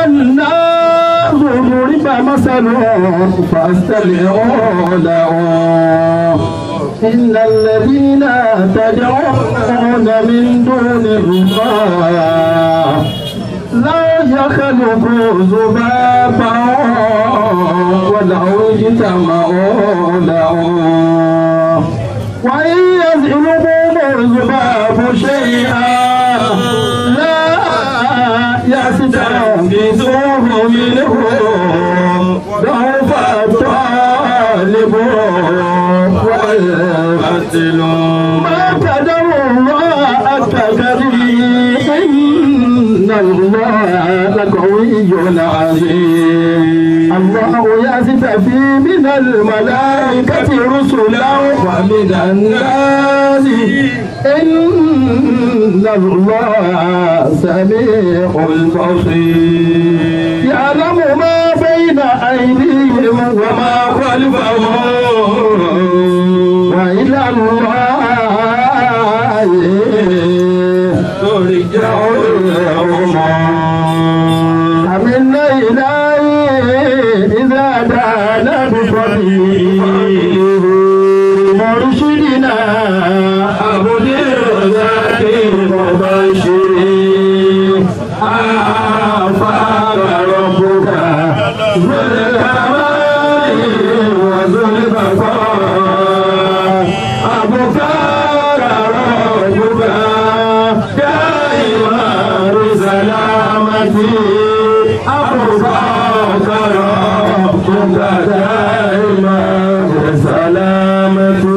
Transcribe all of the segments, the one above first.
الناس ضرب مثل فاستمعوا له إن الذين تدعون من دون الله لا يخلقوا ذبابا ولو اجتمعوا له وإن يزلبهم الذباب شيئا لا يستنقذوه منه ضعف الطالب والقتل ما قدر الله التقدير إن الله لقوي عزيز الله يستفي من الملائكة رسلا ومن الناس إن الله سميع بصير يعلم ما بين أيديهم وما خلفهم وإلى الله ترجع الأمور أمن إليه إذا دانا بفضله مرشدنا عبد الرزاق مبشر آفاق ربك ذو الكمال وذو البقاء أبكار ربك دائما بسلامتي أبكار ربك دائما بسلامتي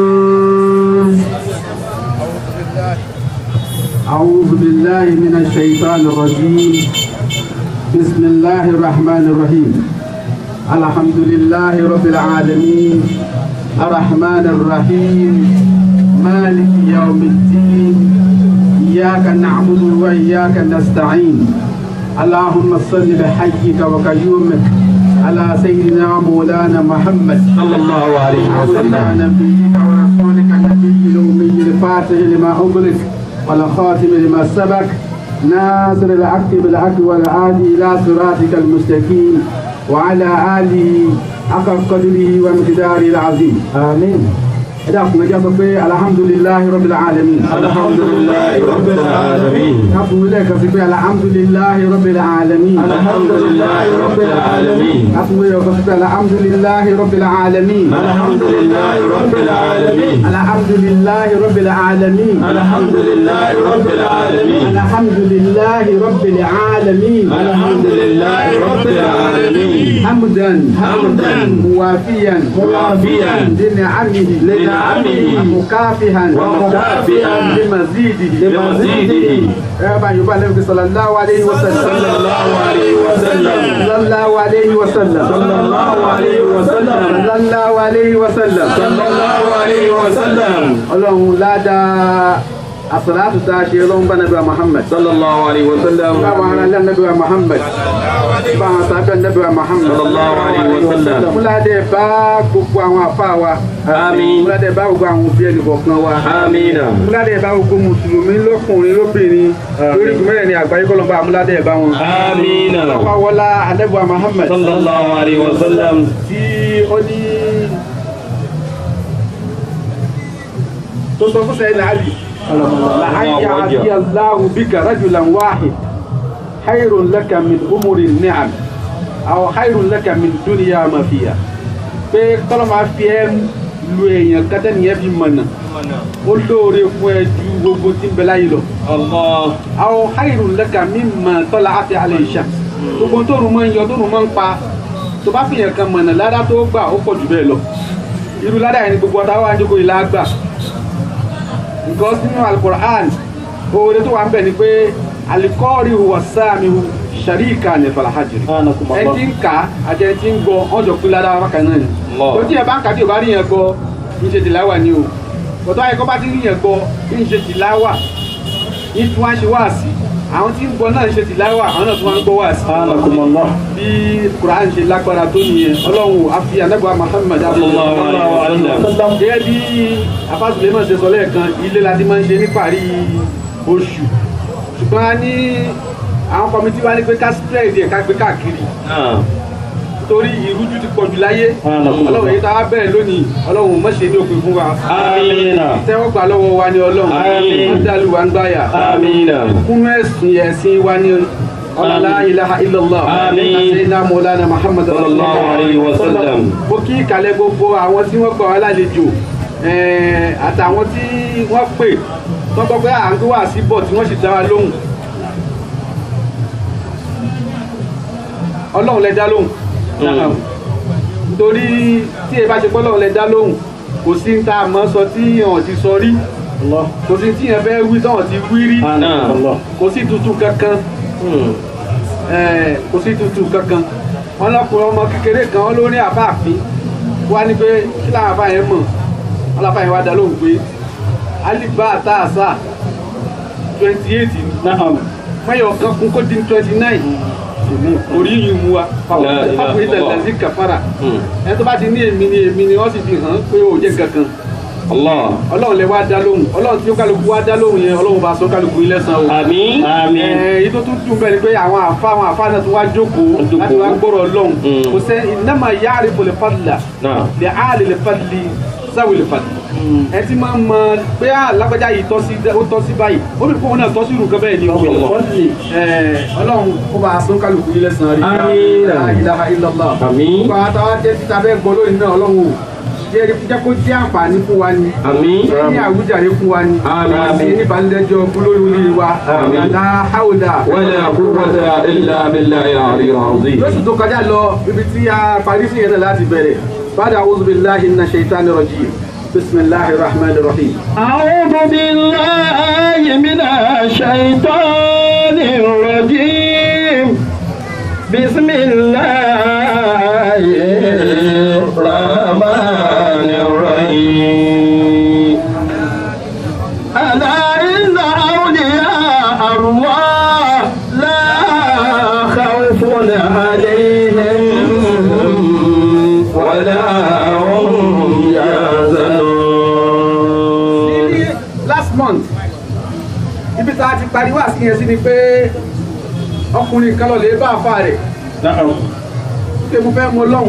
أعوذ بالله من الشيطان الرجيم بسم الله الرحمن الرحيم الحمد لله رب العالمين الرحمن الرحيم مالك يوم الدين إياك نعبد وإياك نستعين اللهم صل بحجك وقيومك على سيدنا مولانا محمد صلى الله عليه على وسلم نبيك ورسولك النبي الأمي الفاتح لما أغلق والخاتم لما سبق ناصر الحق بالحق والهادي إلى صراطك المستقيم وعلى آله حق قدره ومقداره العظيم آمين إذا كنا جاء الحمد لله رب العالمين الحمد لله رب العالمين أقول لك في الحمد لله رب العالمين الحمد لله رب العالمين أقول لك في الحمد لله رب العالمين الحمد لله رب العالمين الحمد لله رب العالمين الحمد لله رب العالمين الحمد لله رب العالمين الحمد لله رب العالمين حمدا حمدا موافيا موافيا لنعمه لنعمه مكافئا ومكافئا لمزيده لمزيده يا با يبا النبي صلى الله عليه وسلم صلى الله عليه وسلم صلى الله عليه وسلم صلى الله عليه وسلم صلى الله عليه وسلم صلى الله عليه وسلم ọlọ́run ládàá àsàlátù tá a ṣe ọlọ́run bá nàbíwá muhammad صلى الله عليه وسلم báwọn ará ilé nàbíwá muhammad báwọn sábẹ́ nàbíwá muhammad صلى الله عليه وسلم múládé bá gbogbo àwọn àfa wa آمين múládé bá gbogbo àwọn òbí ẹnì kọ̀ọ̀kan wa آمين múládé bá gbogbo mùsùlùmí lọ́kùnrin lóbìnrin lórí ìgbìmọ̀rẹ̀ ní àgbáyé kọ́lọ́mbà múládé bá wọn. آمين wá wọlá ànábì muhammad صلى الله عليه وسلم tí ó ní tó sọ fún sẹ́yìn àlì làhàyà àti aláhu bíkà rajulan wahid hayrun laka min umuri ni'am aw hayrun laka min dunya ma fiha pé kọ́lọ́ máa fi ẹ́ lu èèyàn kátẹ́ nìyẹn fi mọ̀nà ó lóore fún ẹ ju gbogbo tí ń bẹ láyé lọ الله aw hayrun laka mimma tala'at alayhi shams gbogbo tó rùn mọ́ ń yọ tó rùn mọ́ ń pa tó bá fìyàn kan mọ̀nà ládá tó gbà ó pọ̀ jù bẹ́ẹ̀ lọ irú ládá yẹn ni gbogbo ọ̀tá wa ń jókòó ìlà gbà because nínú alukur'an oore tó wà ń bẹ̀ ni pé alikọ́ọ̀rì wọ sáàmì sàríkà ní falahajiri سبحانكم ẹni tí ń kà á àti ẹni tí ń gbọ́ ọjọ́ pé ládá wa kan náà ni Allah. tó tí ẹ bá ń kà tí ò bá rí yẹn gbọ́ ń ṣe tìláwà ni o bọ̀tọ́ ayẹkọ́ bá ti rí yẹn gbọ́ ń ṣe tìláwà ń tún wá ṣe wáàsí àwọn tí ń gbọ́ náà ń ṣe tìláwà àwọn náà tún wá ń gbọ́ wáàsí سبحانكم الله bí quran ṣe lágbára tó nìyẹn ọlọ́run àfi anábọ̀ muhammad Sallallahu alaihi wasallam. gẹ́gẹ́ bí afásùlẹ̀ náà ṣe sọ lẹ́ẹ̀kan ilé la ti máa ń ṣe ní parí oṣù ṣùgbọ́n a ní àwọn kọmitì wa ní pé ká spread ẹ̀ ká gbé káàkiri náà torí ìrújú ti pọ̀jù láyé Subhanallah. ọlọ́run èyí tá a bẹ̀rẹ̀ lónìí ọlọ́run má ṣe ní òpin fún wa amina tẹ́wọ́ gbà lọ́wọ́ wa ní ọlọ́run Àmín. wọ́n dàlú wa ń gbáyà amina kúnú ẹ̀sìn ẹ̀sìn wa ní ọlọ́lá ilaha illallah Àmín. àṣeyìnà mọ́lánà muhammad Sallallahu alayhi wa sallam. mo kí ìkàlẹ̀ gbogbo àwọn tí wọ́n gbà wá lálejò ẹ̀ẹ́, àtàwọn tí wọ́n pè tó gbọ́ pé à ń gbé wá sí bọ̀ tí wọ́n sì dá wa lóhùn ọlọ́run lẹ dá lóhùn Mm. nítorí tí ẹ bá ṣe pé ọlọ́run lẹ dá lóhùn kò sí ní tá a mọ̀ sọ tí yàn ti sọ rí kò sí tí yàn fẹ́ wí tọ́wọ̀n ti wí rí náà kò sí tuntun kankan Mm. Eh, kò sí tuntun kankan wọn lọkùnrin ọmọ kékeré kan wọn ló ní àbáàfin wá ní pé kí làwọn àbá yẹn mọ̀ wọn làbá yẹn wá dá lóhùn pé alibá àtàṣà twenty eight mẹyọ kan kún kó dín twenty nine orí yìí mú wa La ilaha fáwọn ìtàn illallah. lẹ́sìn kàfàrà Mm. ẹni tó bá ti ní èmi ni èmi ni wọ́n sì fi hàn pé ó jẹ́ kankan allah ọlọ́run lè wá dá lóhùn ọlọ́run tí ó kálukú wá dá lóhùn yẹn ọlọ́run bá sọ kálukú ilé san o. àmín àmín èyí tó tún dùn bẹ́ẹ̀ ni pé àwọn àfa àwọn àfa náà tún wá jókòó Jókòó. láti wá gbọ́rọ̀ lọ́hùn Mm. kò sẹ́ ìnáma yáàrí fòlè fàdùlà náà lè áàlì lè fàdùlì sáwìlì fàdùlì. ẹ ti máa mọ pé alágbájá yìí tọ́ sí ó tọ́ sí báyìí ó bí fóun náà tọ́ sí irú kan bẹ́ẹ̀ ni Ẹ, ọlọ́run kó bá a sún kálukú ilé san rí. Àmín. La ilaha illallah. àmín gbogbo àwọn táwa jẹ́ títa bẹ́ẹ̀ gbọ́ lónìí náà ọlọ́run ò jẹ́ jẹ́ kó jẹ́ àǹfààní fún wa ni àmín jẹ́ ní àwùjáde fún wa ni Àmín. àti ní ìbánilẹ́jọ́ olórí orí wa Àmín. la hawla wala quwwata illa billahi al-aliyyil azim lóṣù tó kọjá lọ ibi tí a parí sí yẹn náà láti bẹ̀rẹ̀ bada a'udhu billahi minash shaitani rajim bisimilahi rahman rahim. أعوذ بالله من الشيطان الرجيم بسم الله الرحمن الرحيم ألا إن أولياء الله لا خوف عليهم ولا هم يحزنون ní last month ibi tá a ti parí wá sí yẹn sí ni pé ọkùnrin kan lọ lè bá àfa rẹ̀ pé mo fẹ́ mọ lọ́hùn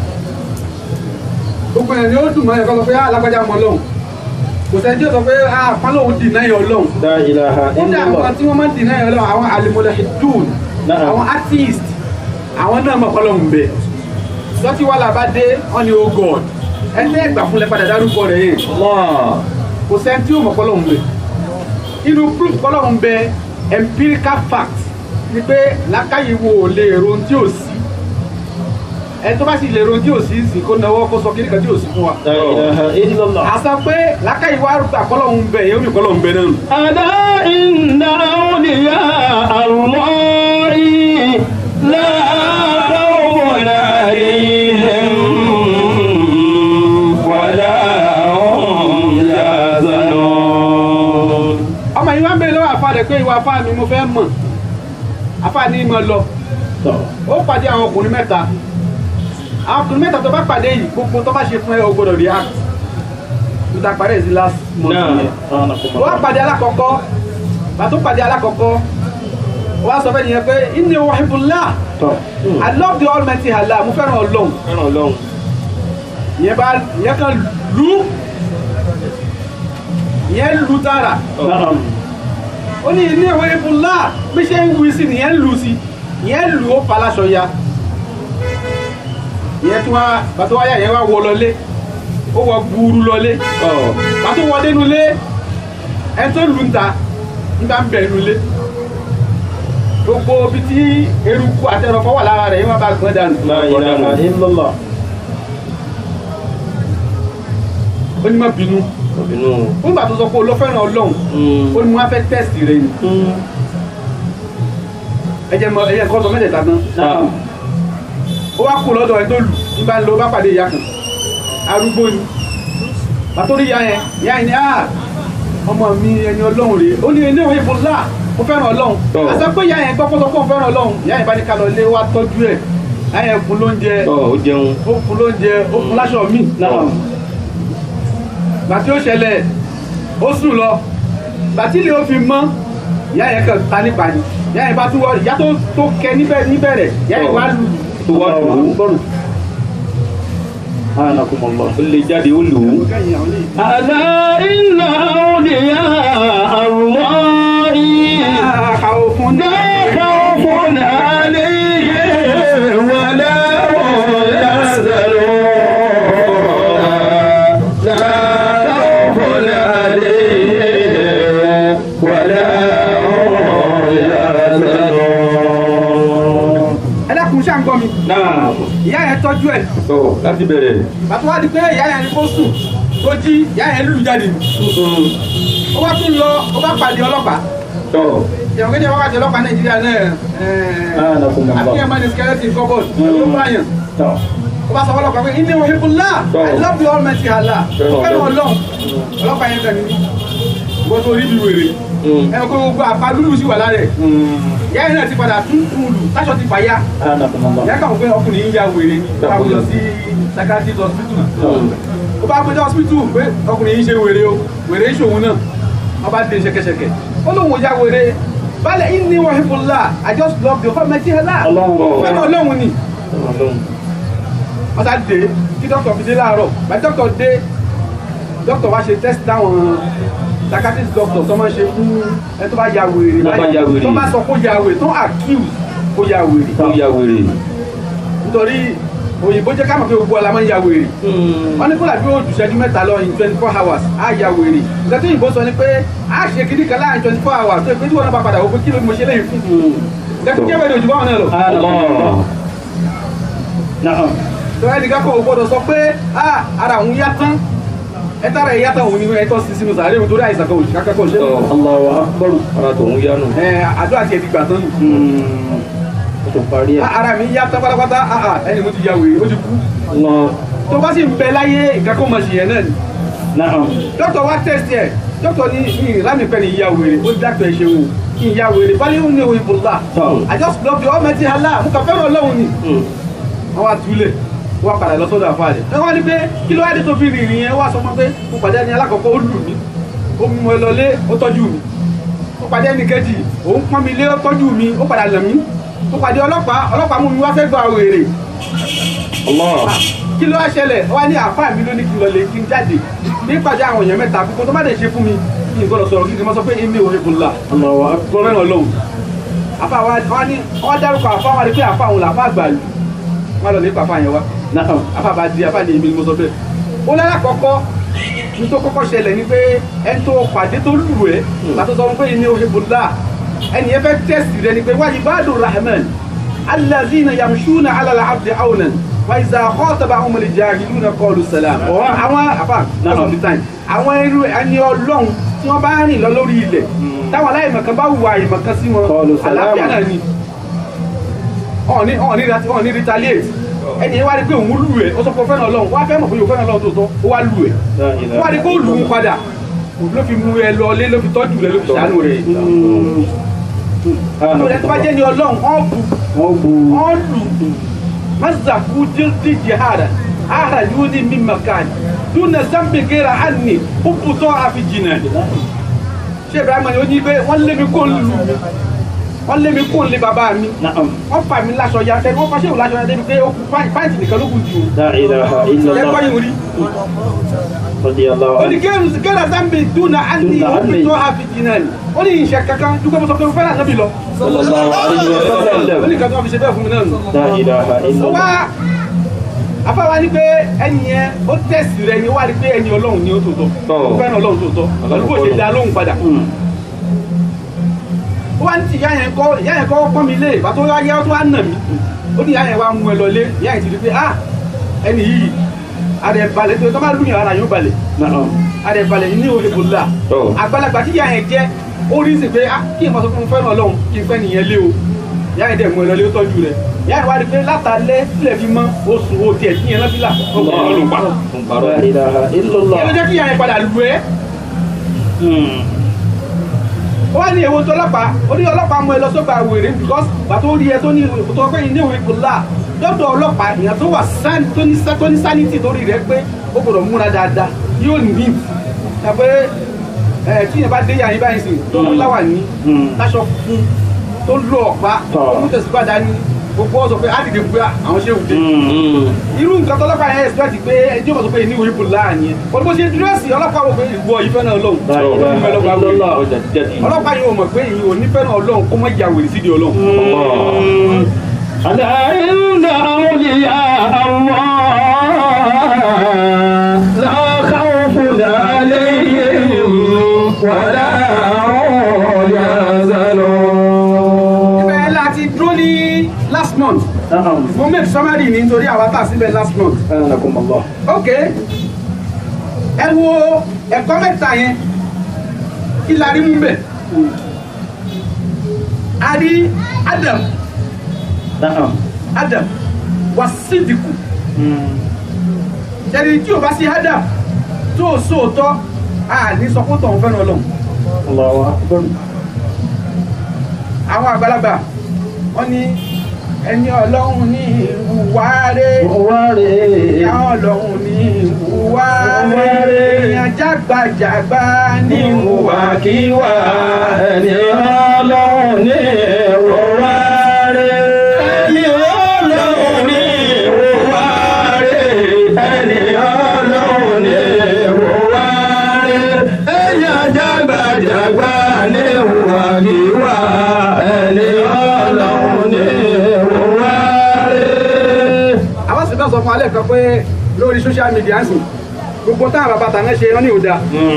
gbogbo yẹn ni ó dùn mọ́ yẹn kọ́ sọ pé alágbájá mọ lọ́hùn kò sẹ́ni tí ó sọ pé pálọ̀hún dì náà yọ lọ́hùn la ilaha kódà àwọn tí wọ́n máa ń dì náà yọ lọ́hùn àwọn alimọ̀lẹ́hìdùn Na'am. àwọn artist àwọn náà mọ̀ pálọ̀hún bẹ̀ lọ́tí wàhálà bá dé wọ́n ní o god ẹni ẹgbà fúnlẹ̀ padà dárúkọ rẹ̀ yẹn allah kò sẹ́ni tí ó mọ̀ pálọ̀hún bẹ̀ inú proof pálọ̀hún bẹ̀ empirical fact ni pé lákàyè wo ò lè ron tí ò sí ẹ tó bá sì lè ron tí ò sí sì kó náwó kó sọ kí nìkan tí ò sí fún wa. la ilaha illallah àṣà pé lákàyè wa gbà kọ́lọ́hún bẹ̀ yẹ́n ó ní kọ́lọ́hún bẹ̀ náà. ألا إن أولياء الله لا خوف عليهم ولا هم يحزنون ọmọ yìí wá ń bèèrè lọ́wọ́ àfa rẹ̀ pé ìwà àfa mi mo fẹ́ mọ̀ àfa ní mọ̀ lọ ó pàdé àwọn ọkùnrin mẹ́ta àwọn ọkùnrin mẹ́ta tó bá pàdé yìí gbogbo tó bá ṣe fún ẹ o gbọdọ̀ react níta parí ẹ̀ sí last month náà yẹn ó wá pàdé alákọ̀ọ́kọ́ bá tó pàdé alákọ̀ọ́kọ́ ó wá sọ fẹ́ nìyẹn pé inni wahibullah I love the almighty Allah mo fẹ́ràn ọlọ́run fẹ́ràn ọlọ́run ìyẹn bá ìyẹn kan lù ú ìyẹn lù tààrà ó ní ilé ìwé ibùlá bí ṣe ń wí sí nìyẹn lù sí ìyẹn lù ó faláṣọ ya ìyẹn tí wọ́n bàtọ́ wáyà yẹn wá wọ lọlé ó wọ gbúurú lọlé bàtọ́ wọ dénú lé ẹni tó lù ń ta nígbà ń bẹ̀ nú lé gbogbo bí tí eruku àtẹrọfọ́ wà lára rẹ̀ yẹn wọ́n bá gbọ́n dànù la ilaha illallah ó ní má bínú inú nígbà tó sọ pé olófẹ́ràn ọlọ́run ó ní mo wá fẹ́ tẹ́sì rẹ̀ ni ẹjẹ mọ ẹyẹ nǹkan sọ mẹ́tẹ̀ẹ̀ta tán ó wá kú lọ́dọ̀ ẹ tó lù ní bá ń lọ bá pàdé ìyá kan arúgbó ni bàtó rí ìyá yẹn ìyá yẹn ni ah ọmọ mi ẹni ọlọ́run rèé ó ní ilé ìwé ìbò ńlá mo fẹ́ràn ọlọ́run Tọ́. àti pé ìyá yẹn gbọ́kọ́ sọ pé òun fẹ́ràn ọlọ́run ìyá yẹn bá ní ká lọ ilé wa tọ́jú ẹ̀ ìyá yẹn fún lóúnjẹ ọ ó jẹun ó fún lóúnjẹ ó fún láṣọ míì gbàtí ó ṣẹlẹ̀ ó sùn lọ gbàtí ilé ó fi mọ́ ìyá yẹn kàn ta nípa ni ìyá yẹn bá tún wọ ìyá tó tó kẹ níbẹ̀ níbẹ̀rẹ̀ ìyá yẹn wá lù tó wá lù ú bọ́ọ̀lù. anakumọlọ. ó lè jáde ó lù ú. kẹ́yìn àwọn ilé ألا إن أولياء الله àkàwọ̀ fún ní لا خوف عليهم ولا هم يحزنون لا خوف عليهم ولا هم يحزنون ẹlẹ́kùn ṣàǹgọ́ mi náà ìyá yẹn tọ́jú ẹ̀ tó láti bẹ̀rẹ̀. bàtú wá di pé ìyá yẹn ní kó sùn tó jí ìyá yẹn lùlù jáde ó wá tún lọ ó bá pàdé ọlọ́pàá tó ìyàwó kéde wá pàdé ọlọ́pàá nàìjíríà náà anakumọlọ. àfihàn máa ní skeleton cupboard ló bá yàn tọ́ ó bá sọ ọlọ́pàá pé ilé wọn hekun láà Tọ́. i love you almighty allah Fẹ́ràn ó fẹ́ràn Ọlọ́run. ọlọ́run ọlọ́pàá yẹn tẹ̀lé ní wọ́n tó rí bí wèrè ẹ kó gbogbo àpá lúlù sí wà lára ẹ̀ ìyá yẹn náà ti padà tún kúlù táṣọ ti fàyà anakumọlọ. ìyá kàn pé ọkùnrin yìí ya wèrè ni ó bá gbé lọ sí psychiatrist hospital ó bá gbé lọ hospital pé ọkùnrin yìí ṣe wèrè o wèrè ń ṣòwò náà wọ́n bá dé ṣẹ̀kẹ̀ṣẹ̀kẹ̀ ó lóun ò ya wèrè balẹ̀ inni wa hibullah i just love the whole mẹ́tí hẹ́lá Ọlọ́run. fẹ́ràn ọlọ́run ni wọ́n sá dé kí dókítà fi dé láàárọ̀ bá dókítà dé dókítà wá ṣe test dáwọn psychiatrist doctor tó máa ń ṣe fún ẹ tó bá ya wèrè Tó bá ya wèrè. tó bá sọ kó ya wèrè tó accuse kó ya wèrè ó ya wèrè. nítorí òyìnbó jẹ́ ká mọ̀ pé gbogbo ọ̀la máa ń ya wèrè wọ́n ní kódà bí ó jù ṣẹ́jú mẹ́ta lọ in twenty four hours á ya wèrè nǹkan tó òyìnbó sọ ni pé á ṣe kiri kan láàrin twenty four hours tó yẹ pé tí wọ́n náà bá padà wò pé kí ló mo ṣe léyìn fún nǹkan tó jẹ́ wèrè òjò báwọn náà lọ. anakumọlọ. naam. tó ẹnì kan kò gbọdọ̀ sọ pé ah ara òun yá tán ẹ tára ẹ yá tán òun ni ẹ tọ́ sí sínú sàárè òun torí àìsàn kan òṣìṣẹ́ kankan ṣe. Tọ́. Allahu akbar. ara tòun yánu. ẹ àdó àti ẹbí gbà tán nù. o tó parí ẹ̀. Ah, ara mi yá tán pátápátá ah ah ẹni mo ti ya wèrè ó ti kú. Allah. tó bá sì ń bẹ láyé nǹkan kó mọ̀ sí yẹn náà ni. naam. dókítà wa test ẹ dókítà ní ìlànà ìpẹ́ ni ìyá wèrè ó dákítà ẹ ṣeun kí ìyá wèrè bá léwu ní ìwé ìbòlá Tọ́. I just love the almighty Allah mo kàn fẹ́ràn ọlọ́run ni wọ́n wá túlẹ̀ wọ́n wá padà lọ sọ́dọ̀ àfa rẹ̀ ẹ wá ní pé kí ló wá dé tó fi rìnrìn yẹn wá sọ fún pé mo pàdé ẹni alákọ̀ọ́kọ́ ó lù mí ó mú ẹ lọlé ó tọ́jú mi ó pàdé ẹni kejì òun pọ́n mi lé ó tọ́jú mi ó padà lẹ̀ mí ó pàdé ọlọ́pàá ọlọ́pàá mú mi wá fẹ́ gba wèrè Allah. kí ló wá ṣẹlẹ̀ ó wá ní àfa mi ló ní kí n lọ lè kí n jáde ní ìpàdé àwọn èèyàn mẹ́ta kókó tó má lè ṣe fún mi kí n gbọ́dọ̀ sọ̀rọ̀ kí n má sọ pé èmi ò rí bùnlá Allahu akbar. gbọ́dọ̀ náà lọ́wọ́ àfa wa wọ́n ní wọ́n dárúkọ àfa wa ni pé àfa òun làfa àgbà lù wọ́n lọ lè pa àfa yẹn wá naam. àfa bá di àfa ní èmi ni mo sọ bẹ́ẹ̀ ó lára kọ́kọ́ ní tó kọ́kọ́ ṣẹlẹ̀ ni pé ẹni tó pàdé tó lù ẹ́ látọ̀ sọ pé èmi ò rí bùnlá ẹni yẹn fẹ́ tẹ́sì rẹ ni pé wáyé báàdùn rahman alazina yamshuna alala abdi awnan wa iza khataba umul jahiluna qalu salam ọ̀rọ̀ àwọn àfà most of the time àwọn irú ẹni ọlọ́run tí wọ́n bá rìn lọ lórí ilẹ̀ táwọn aláìmọ̀kan bá wùwà àìmọ̀kan sí wọn Qalu salama. àlàáfíà náà ni ọ̀ní ọ̀ní rat- ọ̀ní retaliate ẹni yẹn wá rí pé òun lù ẹ́ ó sọ pé ó fẹ́ràn ọlọ́run wá fẹ́ mọ̀ pé òun fẹ́ràn ọlọ́run tó tọ́ ó wá lù ẹ́ La ilaha wá rí pé ó lù ú padà ló fi mú ẹ lọ lé ló fi tọ́jú rẹ ló fi ṣàánú rẹ tó yẹ tó bá jẹ́ ní ọlọ́run ọ̀ bù wọ́n bu ọ̀ lù mazaku jíjí jihada ara yóò ní mi makan dúnà zambi gera anni púpùtọ́ àfi jìnà ṣé ibrahima ni ó ní pé wọ́n lé mi kó lù mí wọ́n lé mi kó lé bàbá mi naam. wọ́n fà mí láṣọ ya tẹ́ wọ́n fà ṣéwò láṣọ ya débi pé ó kú pàǹtì nìkan ló kù jù La ilaha ẹ illallah. gbọ́ yìí rí Radiyallahu ó ní anhu. gera zambi dúnà anni Dúnà anni. púpùtọ́ àfi jìnà ni ó ní ìṣe kankan dúpẹ́ mo sọ pé mo fẹ́ràn nábì lọ Sallallahu alayhi wa ó ní sallam. nǹkan tó wọ́n fi ṣe bẹ́ẹ̀ fún mi náà nù. La ilaha illallah. wá afáwa ni pé ẹni yẹn ó tẹ̀sí rẹ ni ó wá rí pé ẹni ọlọ́run ni ó tòótọ́ Tọ́. ó fẹ́ràn ọlọ́run tòótọ́ pẹ̀lú bó ṣe dá lóhùn padà Mm. ó wá ní ti ìyá yẹn kọ́ ìyá yẹn kọ́ pọ́n mi lé ìgbà tó yá tó wá nà mí ó ní ìyá yẹn wá mú ẹ lọ lé ìyá yẹn ti rí pé ah ẹni yìí adẹ balẹ̀ tó tó bá lùyàn ara yóò balẹ̀ Naam. adẹ balẹ̀ ní òye kò la Tọ́. àgbàlagbà tí ìyá yẹn jẹ́ ó rí sí pé ah kí n máa sọ fún un fẹ́ràn ọlọ́run kí n fẹ́ nìyẹn lé o ìyá yẹn dẹ̀ mú ẹ lọ lé ó tọ́jú rẹ̀ ìyá yẹn wá rí pé látàlẹ́ sílẹ̀ fi mọ́ oṣù o tiẹ̀ tí yẹn náà fi là ó kọ́ ọ́ ló pa Ń parọ́. La ilaha illallah. ìyẹn ló jẹ́ kí ìyá yẹn padà lù ẹ́ Mm. ó wá ní èwo tó ọlọ́pàá ó ní ọlọ́pàá mú ẹ lọ sọ́gbà wèrè because gbà tó rí ẹ tó ní tó pé ní ìwé kò láà lọ́dọ̀ ọlọ́pàá èèyàn tó wà sán tó ní tó ní sanity tó rí rẹ pé ó gbọ́dọ̀ múra dáadáa yóò ní ẹ pé ẹ tí yẹn bá dé yàrá yín báyìí sìn tó ń láwà ní Mm. láṣọ fún tó lọ ọ̀pá Tọ́. ó mú tẹ̀síwá dání gbogbo ọ̀sọ̀ pé á dìde pé àwọn ṣé òde irú nǹkan tó ọlọ́pàá yẹn expect pé ẹjọ́ mọ̀ sọ pé ní ìwé ìbò láàyè wọ́n bó ṣe dírẹ́sì ọlọ́pàá wò pé ìwọ ìfẹ́ náà lọ́hùn ọlọ́pàá yìí ò mọ̀ pé ìyìn ò nífẹ̀ẹ́ náà lọ́hùn kó mọ̀ ya wèrè sídìí ọlọ́hùn. ألا إن أولياء الله لا خوف عليهم ولا هم يحزنون ibẹ̀ láti dúró ní last month نعم mo make summary ní nítorí àwa tà síbẹ̀ last month. أنكم الله ok ẹ wo ẹ̀kọ́ mẹ́ta yẹn kí la rí mú bẹ̀ a rí Adam نعم Adam wà sídìkù ṣẹ́ni tí o bá sí Adam tó o sóòótọ́ a ní sọ fún tọ̀hún fẹ́ràn Ọlọ́run الله أكبر àwọn àgbàlagbà wọ́n ní ẹni Ọlọ́run ní ìwúwá rẹ̀ واري ìyá Ọlọ́run ní ìwúwá rẹ̀ ìyá jágbàjàgbà ní ìwúwá Ìwàkíwà ẹni ọlọ́run ní ìwòwá rẹ̀. Ẹni ọlọ́run ní ìwòwá rẹ̀. Ẹni ọlọ́run ní ìwòwá rẹ̀. Ẹni àjàgbàjàgbà ní ìwàkíwà ẹni ọlọ́run ní ìwòwá rẹ̀. àwọn sì bá sọ fún alẹ́ kan pé lórí social media ń sìn gbogbo táwọn bàbá tàná ṣe wọ́n ní òda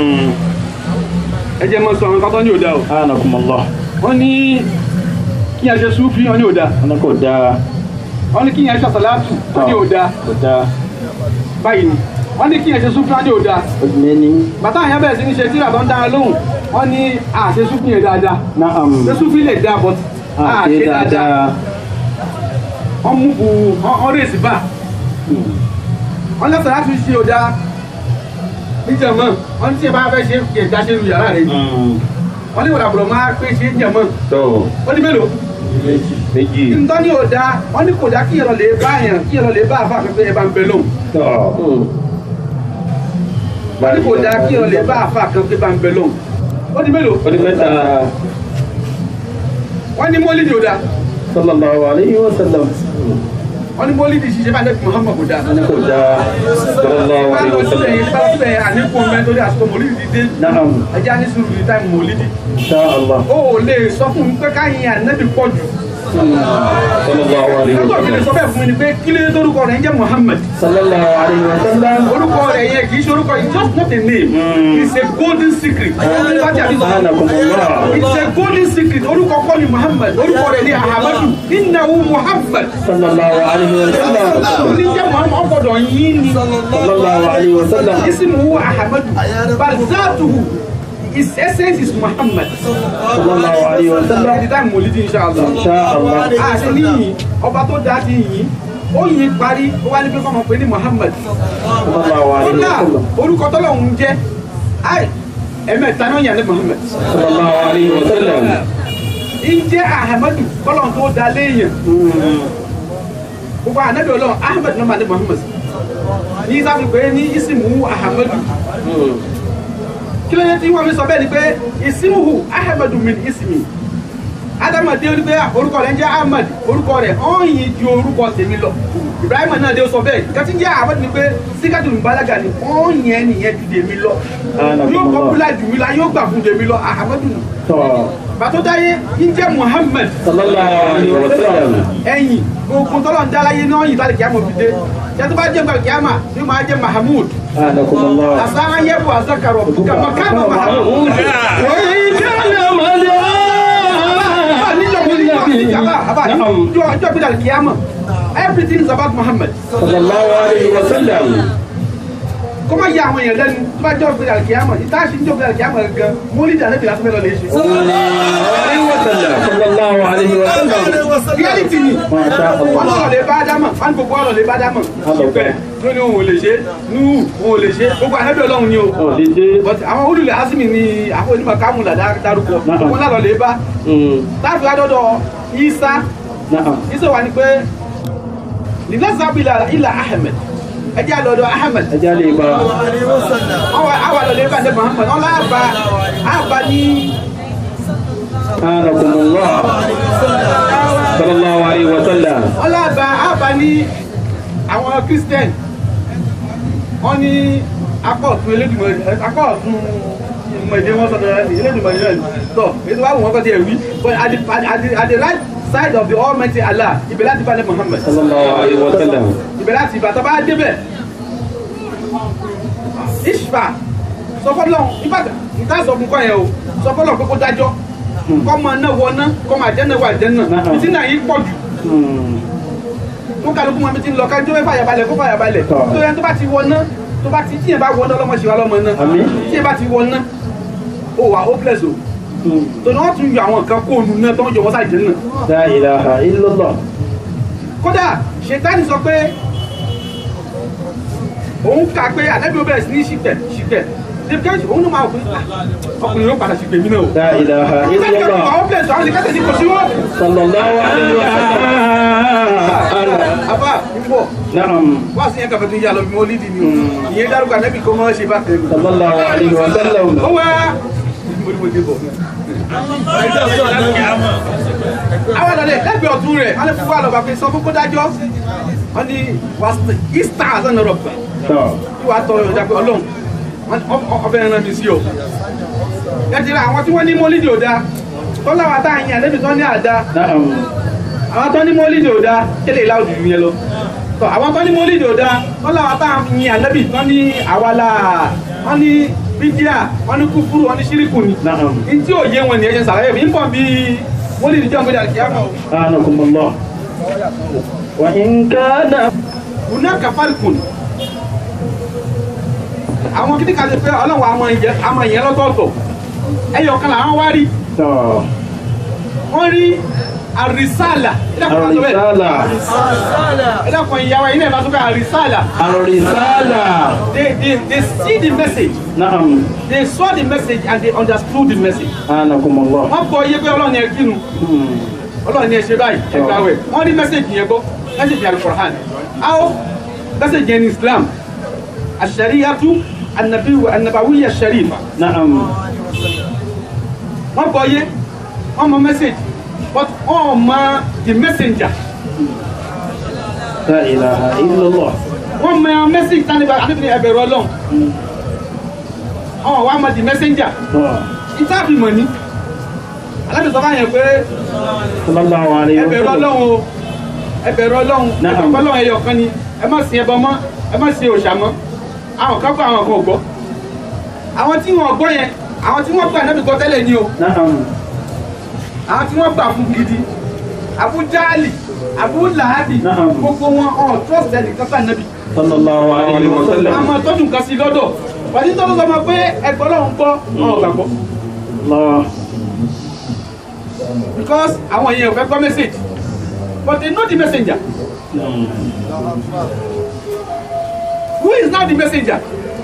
ẹ jẹ́ mọ́ sọ àwọn kan tó ní òda o Anakumullah. wọ́n ní kí yẹn ṣe súfì wọ́n ní òda Ọ̀nà kò dáa. wọ́n ní kí yẹn ṣe sàlátù wọ́n ní òda Kò dáa. báyìí ni wọ́n ní kí yẹn ṣe súfì wọ́n ní òda Many. bàtà yẹn bẹ̀rẹ̀ sí ní ṣe tí bàbá ń dára lóhùn wọ́n ní àṣẹ súfì yẹn dáadáa Na'am. ṣe súfì lè dáa bọ́t Àṣe dáadáa. wọ́n mú bu wọ́n rèsì bá wọ́n lẹ́sẹ̀ láti ṣe òda níjàmọ́ wọ́n tí ẹ bá fẹ́ ṣe kí ẹ̀dá ṣe lu yàrá rẹ̀ yìí wọ́n ní ìwòdàbọ̀rọ̀ máa pé ṣe níjàmọ́ tó ó ní mélòó méjì ntọ́ ní òda wọ́n ní kò dá kí ìrọ̀ lè bá yàn kí ìrọ̀ lè bá àfa pẹ́pẹ́ ẹ bá ń bẹ lóhùn tó wọ́n ní kò dá kí ìrọ̀ lè bá àfa pẹ́pẹ́ bá ń bẹ lóhùn ó ní mélòó ó ní mẹ́ta wọ́n ní mọ́lídìí òda Sallallahu alayhi wa sallam. wọ́n ní mọ́lídìí ṣiṣẹ́ bá lẹ́kùn Muhammad kò dá Ọ̀nà kò dáa. sallallahu bá alaihi lọ síbẹ̀ wasallam yìí bá lọ síbẹ̀ yìí àníkù mẹ́tọ́dí àsìkò mọ́lídìí dé Na'am. ẹjẹ́ á ní sùúrù ní táìmù mọ́lídìí Insha Allah. ó lè sọ fún mi pé káyìn ànábì pọ̀ jù sallallahu alaihi lọ́tọ̀ mi lè sọ wasallam bẹ́ẹ̀ fún mi ni pé kí ló dé torúkọ rẹ̀ ń jẹ́ Muhammad Sallallahu alayhi wa sallam. orúkọ rẹ̀ yẹn kì í ṣe orúkọ it's just not a name it's a golden secret Anakumullah. it's a golden secret orúkọ kọ́ ni Muhammad orúkọ rẹ̀ ni Ahamadu innahu Muhammad Sallallahu alayhi wa sallam. oníjẹ́ Muhammad ọgbọ̀dọ̀ yín ni Sallallahu alayhi wa sallam. ismuhu Ahamadu barzatuhu his essence is Muhammad Sallallahu alayhi wa sallam. ẹni táìmù mọ̀lídìí inshallah Insha Allah. àṣẹ níyìn ọba tó dáa ti yìn ó yìn parí ó wá ní pé kọ́mọ pé ní Muhammad Sallallahu alayhi wa kódà sallam. orúkọ tọ́lọ́hún jẹ́ ai ẹ̀mẹ́ta náà yàn ní Muhammad Sallallahu alayhi wa sallam. ìjẹ́ Ahmadu kọ́lọ́hún tó dáa léèyàn gbogbo ànábì ọlọ́run Ahmed náà máa ní Muhammad ní sábì pé ní isimu Ahmadu kí ló yẹ tí wọ́n fi sọ bẹ́ẹ̀ ni pé isimuhu Ahmadu min ismi Ádámù dé wípé orúkọ rẹ̀ ń jẹ́ Ahmed orúkọ rẹ̀ ọ̀yìn ju orúkọ tèmi lọ Ibrahim náà dé sọ bẹ́ẹ̀ kẹ́tí jẹ́ Ahmed ni pé síkàtù ìbálágà ni ọ̀yìn ẹ̀ nìyẹn ju tèmi lọ yóò pọ́pùlà jù mí la yóò gbà fún tèmi lọ Ahmadu nù Tọ́. bàtó dáyé ń jẹ́ Muhammad Sallallahu alayhi wa sallam. ẹ̀yìn gbogbo tọ́lọ̀ ń dáláyé náà yìí tálẹ̀ kíámọ̀ fi dé jẹ́ tó bá jẹ́ gbàgbé kíámà yóò máa jẹ́ Mahmud Anakumullah. àsáhán yẹ́bù àzákàrọ̀ kàmá kàmá Mahmud. وإن كان Àbá níjọ́ mo ní مدعاً àbá àbá نعم níjọ́ ọjọ́ gbé dàlẹ́ kíámà everything is about Muhammad. صلى الله عليه وسلم kó má yẹ àwọn èèyàn lẹ́nu tó bá jọ́ gbé dàlẹ́ kíámà ìta ṣe ń jọ́ gbé dàlẹ́ kíámà gan mólí dàlẹ́ bìlà fún mi lọ lè ṣe. صلى الله عليه وسلم reality ni ما شاء wọ́n الله lọ́rọ̀ lè bá dámọ̀ wọ́n gbogbo ọ̀rọ̀ lè bá dámọ̀ ṣùgbẹ́ ló ní òun ò lè ṣe nú òun ò lè ṣe gbogbo ànábì ọlọ́run ni o ولدي but àwọn olùlẹ̀ asimi ni àwọn onímọ̀ kámúlà dárúkọ Náà. wọn lọ́rọ̀ lè bá táàfin adọ́dọ̀ isa نعم isa wà ní pé nínàzàbílà ilà ahmed ẹjẹ́ àlọ́dọ̀ ahmed أجالي با àwọn àlọ́ lè bá ní muhammad wọn láàbà àbá ní أنكم الله صلى الله عليه وسلم wọ́n lábà ábà ní àwọn christian wọ́n ní akọ̀ọ̀tún elédùnmọ̀ akọ̀ọ̀tún ìmọ̀èdè wọn sọ̀tọ̀ elédùnmọ̀ ìrẹ́ tọ̀ ètò wà wọ́n kọ́ ti ẹ̀rí but at the, at, the, at the right side of the almighty allah ibẹ̀ láti bá ní muhammed صلى الله عليه وسلم ibẹ̀ láti ìbàtà bá débẹ̀ ishfa sọfọlọ ìbàdàn ìta sọ fún kọ́ yẹn o sọfọlọ pé kó dájọ́ kọ́ máa ná wọ ná kọ́ máa jẹ́ náà wà jẹ́ náà ìtì náà yìí pọ̀ jù tó kálukú mọ́ mi ti ń lọ ká jó fàyà balẹ̀ kó fàyà balẹ̀ Tọ́. tó yẹn tó bá ti wọ ná tó bá ti tíyẹn bá wọ ná ọlọ́mọ ṣe wá lọ́mọ ná Àmín. tíyẹn bá ti wọ ná ó wà hopeless o tó ní wọ́n tún yọ àwọn nǹkan kóònù náà tó ń jọ wọ́n sáà jẹ́ náà لا إله إلا الله kódà ṣètánì sọ pé òun kà pé àdébí ó bẹ̀rẹ̀ sí ní ṣìpẹ̀ ṣìpẹ̀ dèbìkẹ́jì òun ló máa wò pé "Ah, ọkùnrin yóò padà ṣìpẹ̀ mí náà o. لا إله إلا ìtàkùn الله àwọn pẹ̀lú àwọn ìkẹ́sẹ̀ ní kò sí wọ́n. صلى الله عليه وسلم àbá ìfọ̀ نعم wá sí yẹn kàfẹ́ tó yà lọ bí wọ́n lídìí ni o ìyẹn dárúkọ àdébí kó máa ṣe bá tẹ̀lé. صلى الله عليه وسلم ó wá mo ní mo dé bọ̀. àwọn àdàlẹ̀ lẹ́gbẹ̀ẹ́ ọ̀tún rẹ̀ wọ́n lè fún wa lọ́ba pé sọ fún kó dájọ́ wọ́n ní wàá àzánà rọ̀gbà tọ́ tí wàá tọrọ ìjà pé ọlọ́run ọbẹ̀ ẹran mi sí o. ẹ ti ra àwọn tí wọ́n ní mọ́lídìí ò dáa tó láwa tá à ń yan lẹ́bi tó ní àdá na'am àwọn tó ní mọ́lídìí ò dáa kéde ìlà òjòjú yẹn lọ. tọ́ àwọn tó ní mọ́lídìí ò dáa tó láwa tá à ń yan lẹ́bi tó ní àwàlà wọ́n ní bídíà wọ́n ní kúfúrú wọ́n ní ṣíríkù ni. na'am ní tí ò yé wọn ni ẹ ṣe sàlàyé mi ń bọ̀ bí mọ́lídìí jọ́ gbéra kí á mọ̀. anakumullah wa in kana hunaka farikun àwọn kìnnìkà ti pé ọlọ́run àmọ́ ìyẹn àmọ́ ìyẹn lọ́tọ̀ọ̀tọ̀ ẹyọ kan làwọn wá rí tọ́ wọ́n rí àrísàlà àrísàlà ẹ̀dàkùn ìyàwó ilé ìbá tó ká àrísàlà àrísàlà they they they see the message na'am they saw the message and they understood the message anakumullah wọ́n gbọ́ iye pé ọlọ́run yẹn kínu Hmm. ọlọ́run yẹn ṣe báyìí ẹgbà wẹ̀ wọ́n rí message yẹn gbọ́ message yẹn alukoran how message yẹn ní islam ashariyatu anabiwu anabawiya sharifa na'am wọ́n gbọ́ iye wọ́n mọ message but wọ́n mọ the messenger la ilaha illallah wọ́n mọ message tani bá adébìnrin ẹ̀bẹ̀rẹ̀ ọlọ́run wọ́n wá mọ the messenger tọ́ ìtàbí mọ̀ ní alábìsọ̀ bá yẹn pé sallallahu alayhi wa ẹbẹ̀rẹ̀ sallam ọlọ́run o ẹbẹ̀rẹ̀ ọlọ́run Naam. ẹ̀kọ́ ọlọ́run ẹyọ kan ni ẹ má sin ẹbọ mọ́ ẹ má sin òòṣà mọ́ àwọn kan gbọ́ àwọn kan ò gbọ́ àwọn tí wọn gbọ́ yẹn àwọn tí wọ́n gbà náà gbọ́ tẹ́lẹ̀ ni o na'am àwọn tí wọ́n gbà fún gidi Abu Jahali Abu Lahabi Naam. gbogbo wọn ọ̀ trust ẹnì kan fún ànábì sallallahu alayhi wa sallam àmọ́ tọ́jú nǹkan sí lọ́dọ̀ pàdé tó ló sọ ma pé ẹgbẹ́ ọlọ́run gbọ́ wọn ò gbàgbọ́ Allah because àwọn èèyàn ò fẹ́ gbọ́ message but they know the messenger Hmm. who is now the messenger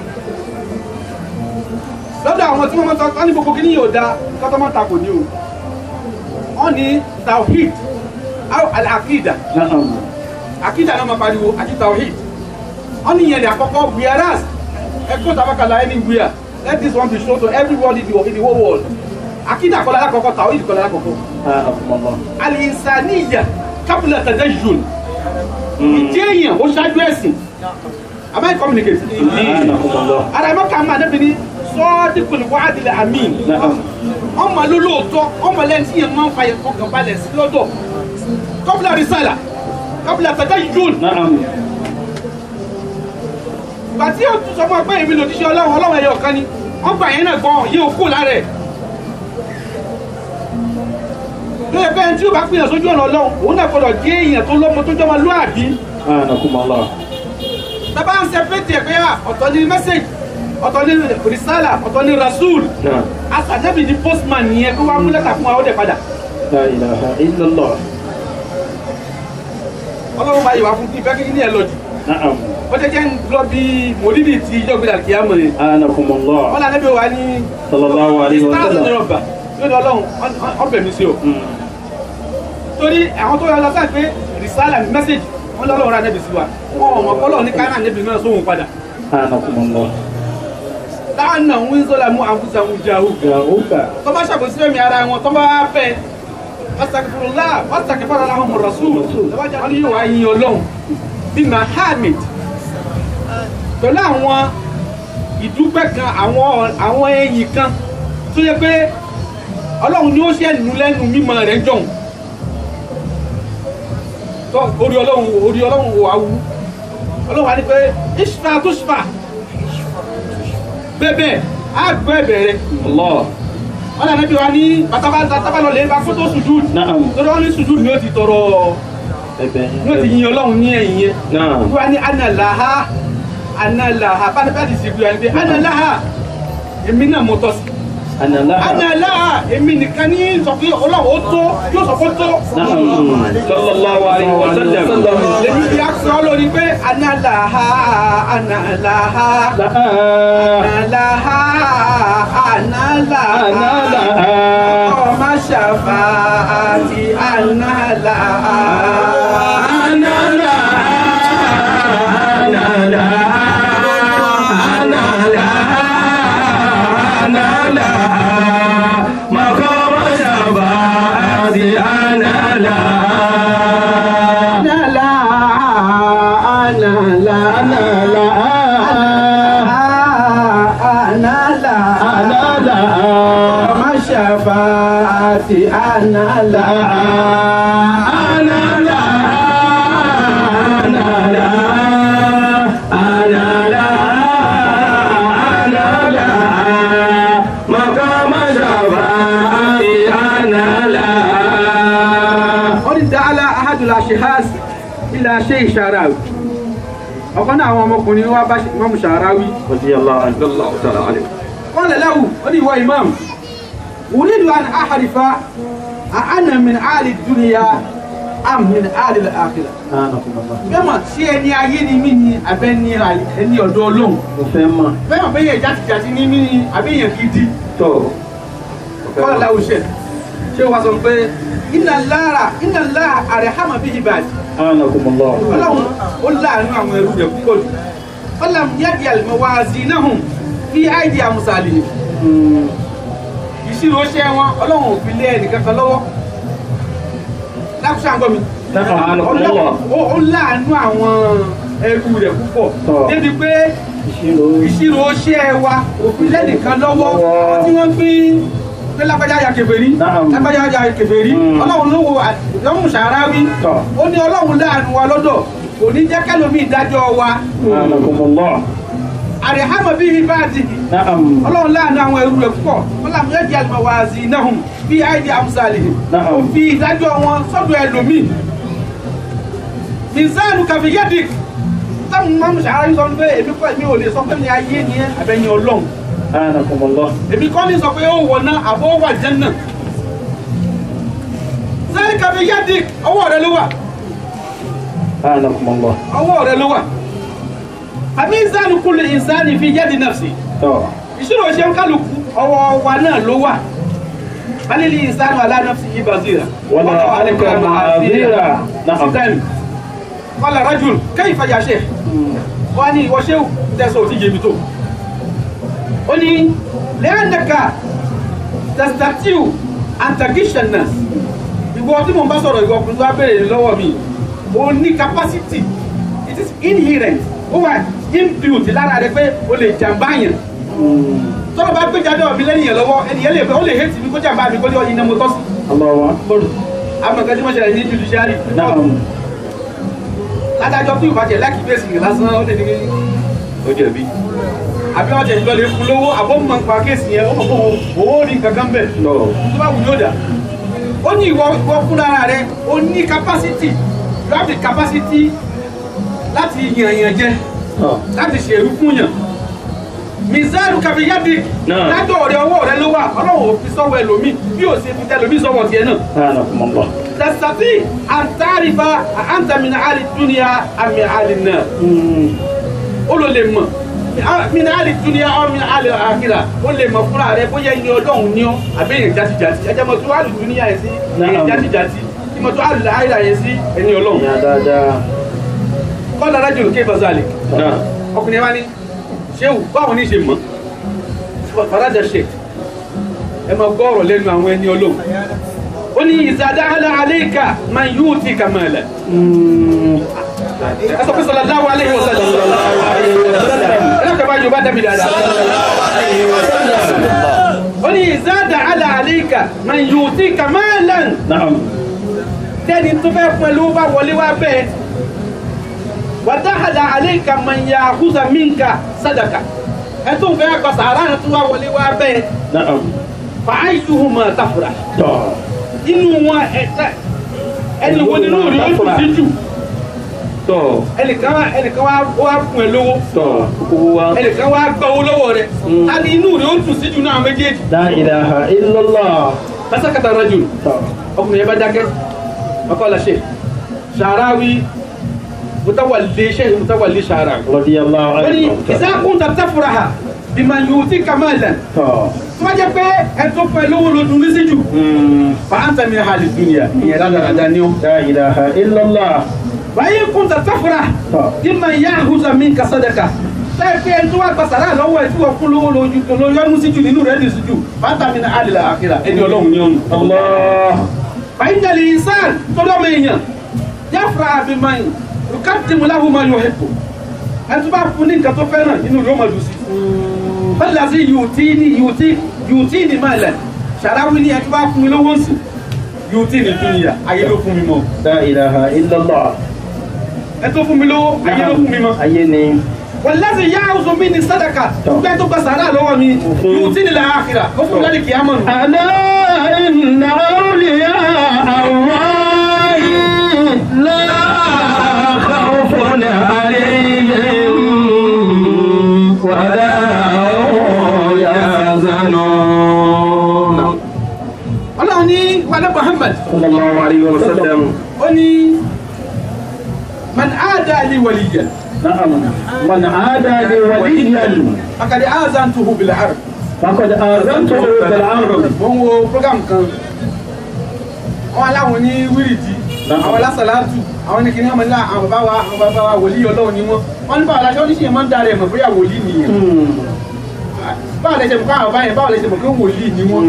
lọ́dọ̀ àwọn tí wọ́n mọ́ tọ́ ní gbogbo kí ní yóò dá kọ́tọ́mọ́ takò ní o wọ́n ní tawhid aw al-akida na'am akida náà ma pariwo àti tawhid wọ́n ní ìyẹn ní àkọ́kọ́ whereas ẹgbẹ́ tabakala anywhere let this one be shown to everybody in the, in the whole world akida kọ́lá lákọ̀ọ́kọ́ tawhid kọ́lá lákọ̀ọ́kọ́ anakumullah al-insaniya qabla tadayyun ìjẹ́ èèyàn ó ṣáájú ẹ̀sìn am I communicating? anakumullah ara ẹ̀ mọ́ ká máa débi ní sọ́ọ́dínkùn wádìí àmín na'am ọmọ ló lóòótọ́ ọmọ lẹ́yìn tí yẹn máa ń fa yẹn kọkàn balẹ̀ sí lọ́dọ̀ kọ́bùlà rìsàlà kọ́bùlà tẹ̀tẹ̀ yún na'am ìgbà tí yóò tún sọ fún ọ pé èmi lòdì sí ọlọ́run ọlọ́run ẹ̀yọ kan ni wọ́n gbà yẹn náà gbọ́n yóò kú lára ẹ̀ lóye pé ẹni tí yóò bá pìyàn sójú ọ̀nà ọlọ́run òun náà gbọ́dọ̀ jẹ́ èèyàn tó lọ́mọ tó jọmọ lóàbí anakumullah bàbá ń sẹpẹ́tì ẹ̀ pé à, ọ̀tọ̀ ní mẹ́sẹ̀gì ọ̀tọ̀ ní rìsálà ọ̀tọ̀ ní rasul na'am asàdébì ní postman nìyẹn kó wá mú lẹ́tà fún wa ó dẹ̀ padà la ilaha illallah ọlọ́run bá yìí wá fún kí ìfẹ́ kí ní ẹ̀ lọ́jì na'am ó jẹ́ jẹ́ ń lọ bí mòlídìí ti ìjọ gbéra kìí àmọ̀ ni anakumullah wọ́n lànà bí wà ní sallallahu alayhi wa stars ní sallam ọba yóò ní ọlọ́run ọbẹ̀ mi sí o Hmm. torí àwọn tó yọ lọ sáà pé rìsálà ní mẹ́sẹ̀gì wọ́n lọ́lọ́run rà nẹ́bì sí wa wọn ò mọ̀ kọ́lọ́ ní káyọ̀ nẹ́bì náà sóhun padà anakumullah láwọn náà ń sọ́la mú àǹfùsà ń jà ó Yàhúkà. tó bá ṣàkóso ẹ̀mí ara wọn tó bá fẹ́ wasakifurula wasakifara lahum rasul wọ́n ní yóò wá yin ọlọ́run bíi mahamid pẹ̀lú àwọn ìdúpẹ́ kan àwọn àwọn ẹ̀yìn kan tó yẹ pé ọlọ́run ni ó ṣe nu lẹ́nu mímọ́ rẹ̀ jọ̀hún tó orí ọlọ́run orí ọlọ́run wà wú ọlọ́run wà ní pé ishfa tushfa bẹ́ẹ̀ á gbọ́ ẹ̀bẹ̀ rẹ̀ Allah. wọ́n lànà bí wa ní bàtàbà bàtàbà lọ lè ba kótó sùjúd Naam. torí wọ́n ní sùjúd ni ó ti tọrọ Ẹ̀bẹ̀ ni ó ti yin ọlọ́run ní ẹ̀yìn yẹn Naam. wọ́n ní analaha analaha bá ní bá ti sìnkú yẹn pé analaha èmi náà mo tọ́ sí Ànàlá. analaha èmi nìkan ní sọ pé ọlọ́run ó tó yóò sọ pé ó tó Sallallahu alayhi wa sallam. lèmi fi aṣọ lórí pé analaha analaha Láà. analaha analaha Ànàlá. ọmọ ṣàfàtì analaha. Ànàlá. Ànàlá. Ànàlá. Ànàlá. Maqama shafaati ànàlá. Anala, anala, Ànàlá. anala, Ànàlá. ọmọ ṣàfàtì anala. Ànàlá. Ànàlá. Ànàlá. Ànàlá. Maqama shafaati ànàlá. Wọ́n ní dáhàlà ahadùlá ṣehás ilà ṣe ìṣàràwì. Ọ̀kan náà àwọn ọmọkùnrin wa bá mọ́mù ṣàràwì. Radiyallahu anhu. Sallallahu ta'ala alayhi. Wọ́n lè láwù, ó ní ìwọ imam. Wùlídù an àhàrífà, àánà min àlì dúnìyà, àm min àlì àkìlà. Fẹ́mọ̀ tí ẹni ayé ni mí ni abẹ́ ní ẹni ọ̀dọ́ ọlọ́run. Mo fẹ́ mọ̀. Fẹ́mọ̀ bẹ́yẹ̀ játijàti ní mí ni àbẹ́yẹ̀ gidi. Tó. Wọ́n láwù ṣẹ̀. Ṣé wàá sọ pé iná lára iná lára àrẹ̀hámà bí ìbàdí. Anakumullah. Ọlọ́run ó láàánú àwọn ẹrú rẹ̀ púpọ̀ jù. Ọlọ́run yẹ́dì àlùmọ́wázínàhùn fi áìdí àmùsàlì. Ìṣirò ṣẹ́ wọn ọlọ́run ò fi lé ẹnìkankan lọ́wọ́. Lákùsà ń gbọ́ mi. Anakumullah. Ó- Ó láàánú àwọn ẹrú rẹ̀ púpọ̀. Tọ́. Débi pé Ìṣirò. ìṣirò ṣẹ́ wa ò fi lẹ́nìkan lọ́wọ́ Lọ́wọ́. tí wọ́n gbé pé lágbájá ya kèfèrí Naam. lágbájá ya kèfèrí Mm. ọlọ́run ló wo àdéhùn sàráwí Tọ́. ó ní ọlọ́run láàánú wa lọ́dọ̀ kò ní jẹ́ kẹ́lómi ìdájọ́ wa Anakumullah. àrẹ̀hámọ̀ bíi ibáàdì Naam. ọlọ́run láàánú àwọn ẹrú rẹ̀ púpọ̀ wọ́n làm yẹ́ di àlùmọ̀wáàzì náà bí àìdí àmúsàlì Naam. ó fi ìdájọ́ wọn sọ́dọ̀ ẹlòmíì mizanu kàfíyẹ́dìk táwọn mọ́mú sàráwí sọ pé èmi kọ́ èmi ò lè sọ pé ní ayé ni ẹ́ àbẹ̀yìn ọlọ́run Anakumullah. èmi kọ́ ní sọ pé ó wọ̀ náà àbọ̀ wà jẹ́nà sẹ́ni kàfí yádi ọwọ́ rẹ ló wà Anakumullah. ọwọ́ rẹ ló wà àmì ìsáni kúlù ìsáni fi yádi nàfsì Tọ́. ìṣirò ṣe ń kálukú ọwọ́ wa náà ló wà balili ìsáni wà lánàfsì yìí bazira Wala alika ma'azira. Na'am. sẹ́ni wàlá rajul kẹ́yìn fàyà ṣe wọ́n ní ìwọ ṣé tẹ̀sán ò ti yé mi tó ó ní lẹ́yìnàkà tẹ̀sítàtìw antagishannas ìwọ tí mo bá sọ̀rọ̀ ìwọ ọkùnrin tó bá béèrè lọ́wọ́ mi ó ní capacity it is inherent ó wà inbuilt lára rẹ pé o lè jàmbá yẹn tọ́lọ̀ bá gbé jáde ọ̀bí lẹ́yìn yẹn lọ́wọ́ ẹnìyẹn lè fẹ́ ó lè hate mi kó jàmbá mi kó lé ọyìn náà mo tọ́ sí Allahu akbar. amọ̀kẹ́ tí wọ́n ṣẹlẹ̀ ní judiciary Naam. ládájọ́ tí ìbàjẹ́ láti fèsì yẹn lásán ó lè ní ó jẹ̀bi àbí wọ́n jẹ̀ ìjọ lè fún lówó àbọ̀ mọ̀ nípa kéèsì yẹn ó mọ̀ fún owó rí nǹkan kan bẹ̀ No. tó bá wù yóò dà ó ní ìwọ ìwọ fúnra rẹ ó ní capacity you have the capacity láti yàn yàn jẹ Tọ́. láti ṣèrú fún yàn mizaru kabiyadi Náà. lájọ ọ̀rẹ́ ọwọ́ rẹ ló wà ọlọ́run ò fi sọ́wọ́ ẹlòmíì bí ò ṣe fi tẹ ẹlòmíì sọ́wọ́ tiẹ̀ náà Anakumullah. tẹsítàtì àǹtàrífà àǹtàmìnà àlì dúnìá àmì àlì náà ó ló lè mọ̀ mina ali duniya aw mina ali akira ó lè mọ̀ fúnra rẹ̀ bóyá ẹni ọlọ́run ní ọ àbí èèyàn játijàti ẹjẹ mọ̀ tó ali duniya yẹn sí èèyàn játijàti ìmọ̀ tó ali ayira yẹn sí ẹni ọlọ́run. Ìyá dáadáa. kọ́lá rájò ké bazali Náà. ọkùnrin wa ní ṣéwù báwo ní ṣe mọ̀ farada sheikh ẹ máa gbọ́ ọ̀rọ̀ lẹ́nu àwọn ẹni ọlọ́run ó ní ìzàdáhàlà àléékà máa yóò ti kà máa lẹ̀ ẹ sọ pé sallallahu alaihi wasallam ẹ lọ́kọ̀ bá yorùbá dẹ́bi dáadáa ó ní ìzàdáhàlà àléékà máa yóò ti kà máa lẹ̀ نعم tẹ́ni tó fẹ́ fún ẹ lówó bá wọlé wá bẹ́ẹ̀ wàdáhàlà àléékà máa yà àkúzà mínkà sádàkà ẹ tó fẹ́ kọ sàárà tó wá wọlé wá bẹ́ẹ̀ نعم fàáyùhùmá tàfùrà طه inú wọn ẹ̀ta ẹni wo nínú rí ó tún sí jù tọ́ ẹnìkan wá ẹnìkan wá ó wá fún ẹ lówó tọ́ owó wa ẹnìkan wá gba owó lọ́wọ́ rẹ̀ a ní inú rí ó tún sí jù náà méjèèjì لا إله إلا الله pásákàtà rajù طه ọkùnrin yẹn bá dákẹ́ ọkọ la ṣe ṣàráwí mutawalli ṣe mutawalli ṣàráwí. رضي الله wọ́n ní عنه ìsákùn tàbí fúraha bímọ yóò ti kàmáàlẹ̀ طه tó bá jẹ́ pé ẹ tó fún ẹ lówó lójú ní sí jù fàáńtà mi hàlì dúnìyà ìyẹn ládàradà ni ó. لا إله إلا الله wáyé kún tàbí fúraha. طه ima yahuza min ka sadaka láì pé ẹni tó wá gba sàrà lọ́wọ́ ẹ̀ tí wọ́n fún lówó lójú tó ló yọnu sí jù nínú rẹ̀ ní síjú fata mi ní alìlà àkìrà ẹni ọlọ́run ní ọ̀nù. الله fàyínjẹ̀lì ìsàn tó lọ́mọ èèyàn yáfra àbímáyìn rukatimu lahu ma yuhibbu ẹni tó bá fún ní nǹkan tó fẹ́ràn nínú rẹ̀ ó máa dùn sí. fẹ́lá sí yùtí ní yùtí yùtí ní máa lẹ̀ ṣàráwí ní ẹni tó bá fún mi lówó sí yùtí ní dúnìyà ayé ló fún mi mọ́ لا إله إلا الله ẹni tó fún mi lówó ayé ló fún mi mọ́. أيني wàlẹ́sì yá ọ̀sùn mi ní sádàkà gbẹ́ tó gba sàrà lọ́wọ́ mi yóò tí nílẹ̀ àkìrà ó fún lẹ́nu kìí àmọ́ nù. ألا إن أولياء الله لا خوف عليهم ولا هم يحزنون ọlọ́run ní wàlẹ́ muhammed صلى الله عليه وسلم ó ní man aada li waliyan نعم من عادى لي وليا akadi azan tuhu bil harb. فقد آذنته بالعرض mo ń wo program kan àwọn aláwọn ní wíìrìdì àwọn alásàlátù àwọn ní kíní ọmọ nílá àwọn bàbá wa àwọn bàbá wa wòlíì ọlọ́run ni wọ́n wọ́n ní báwo la ṣe oníṣẹ́ máa ń darí ẹ̀mọ̀ bóyá wòlíì nìyẹn báwo lẹ ṣe mọ̀ káwọn báyẹn báwo lẹ ṣe mọ̀ pé wòlíì ni wọ́n.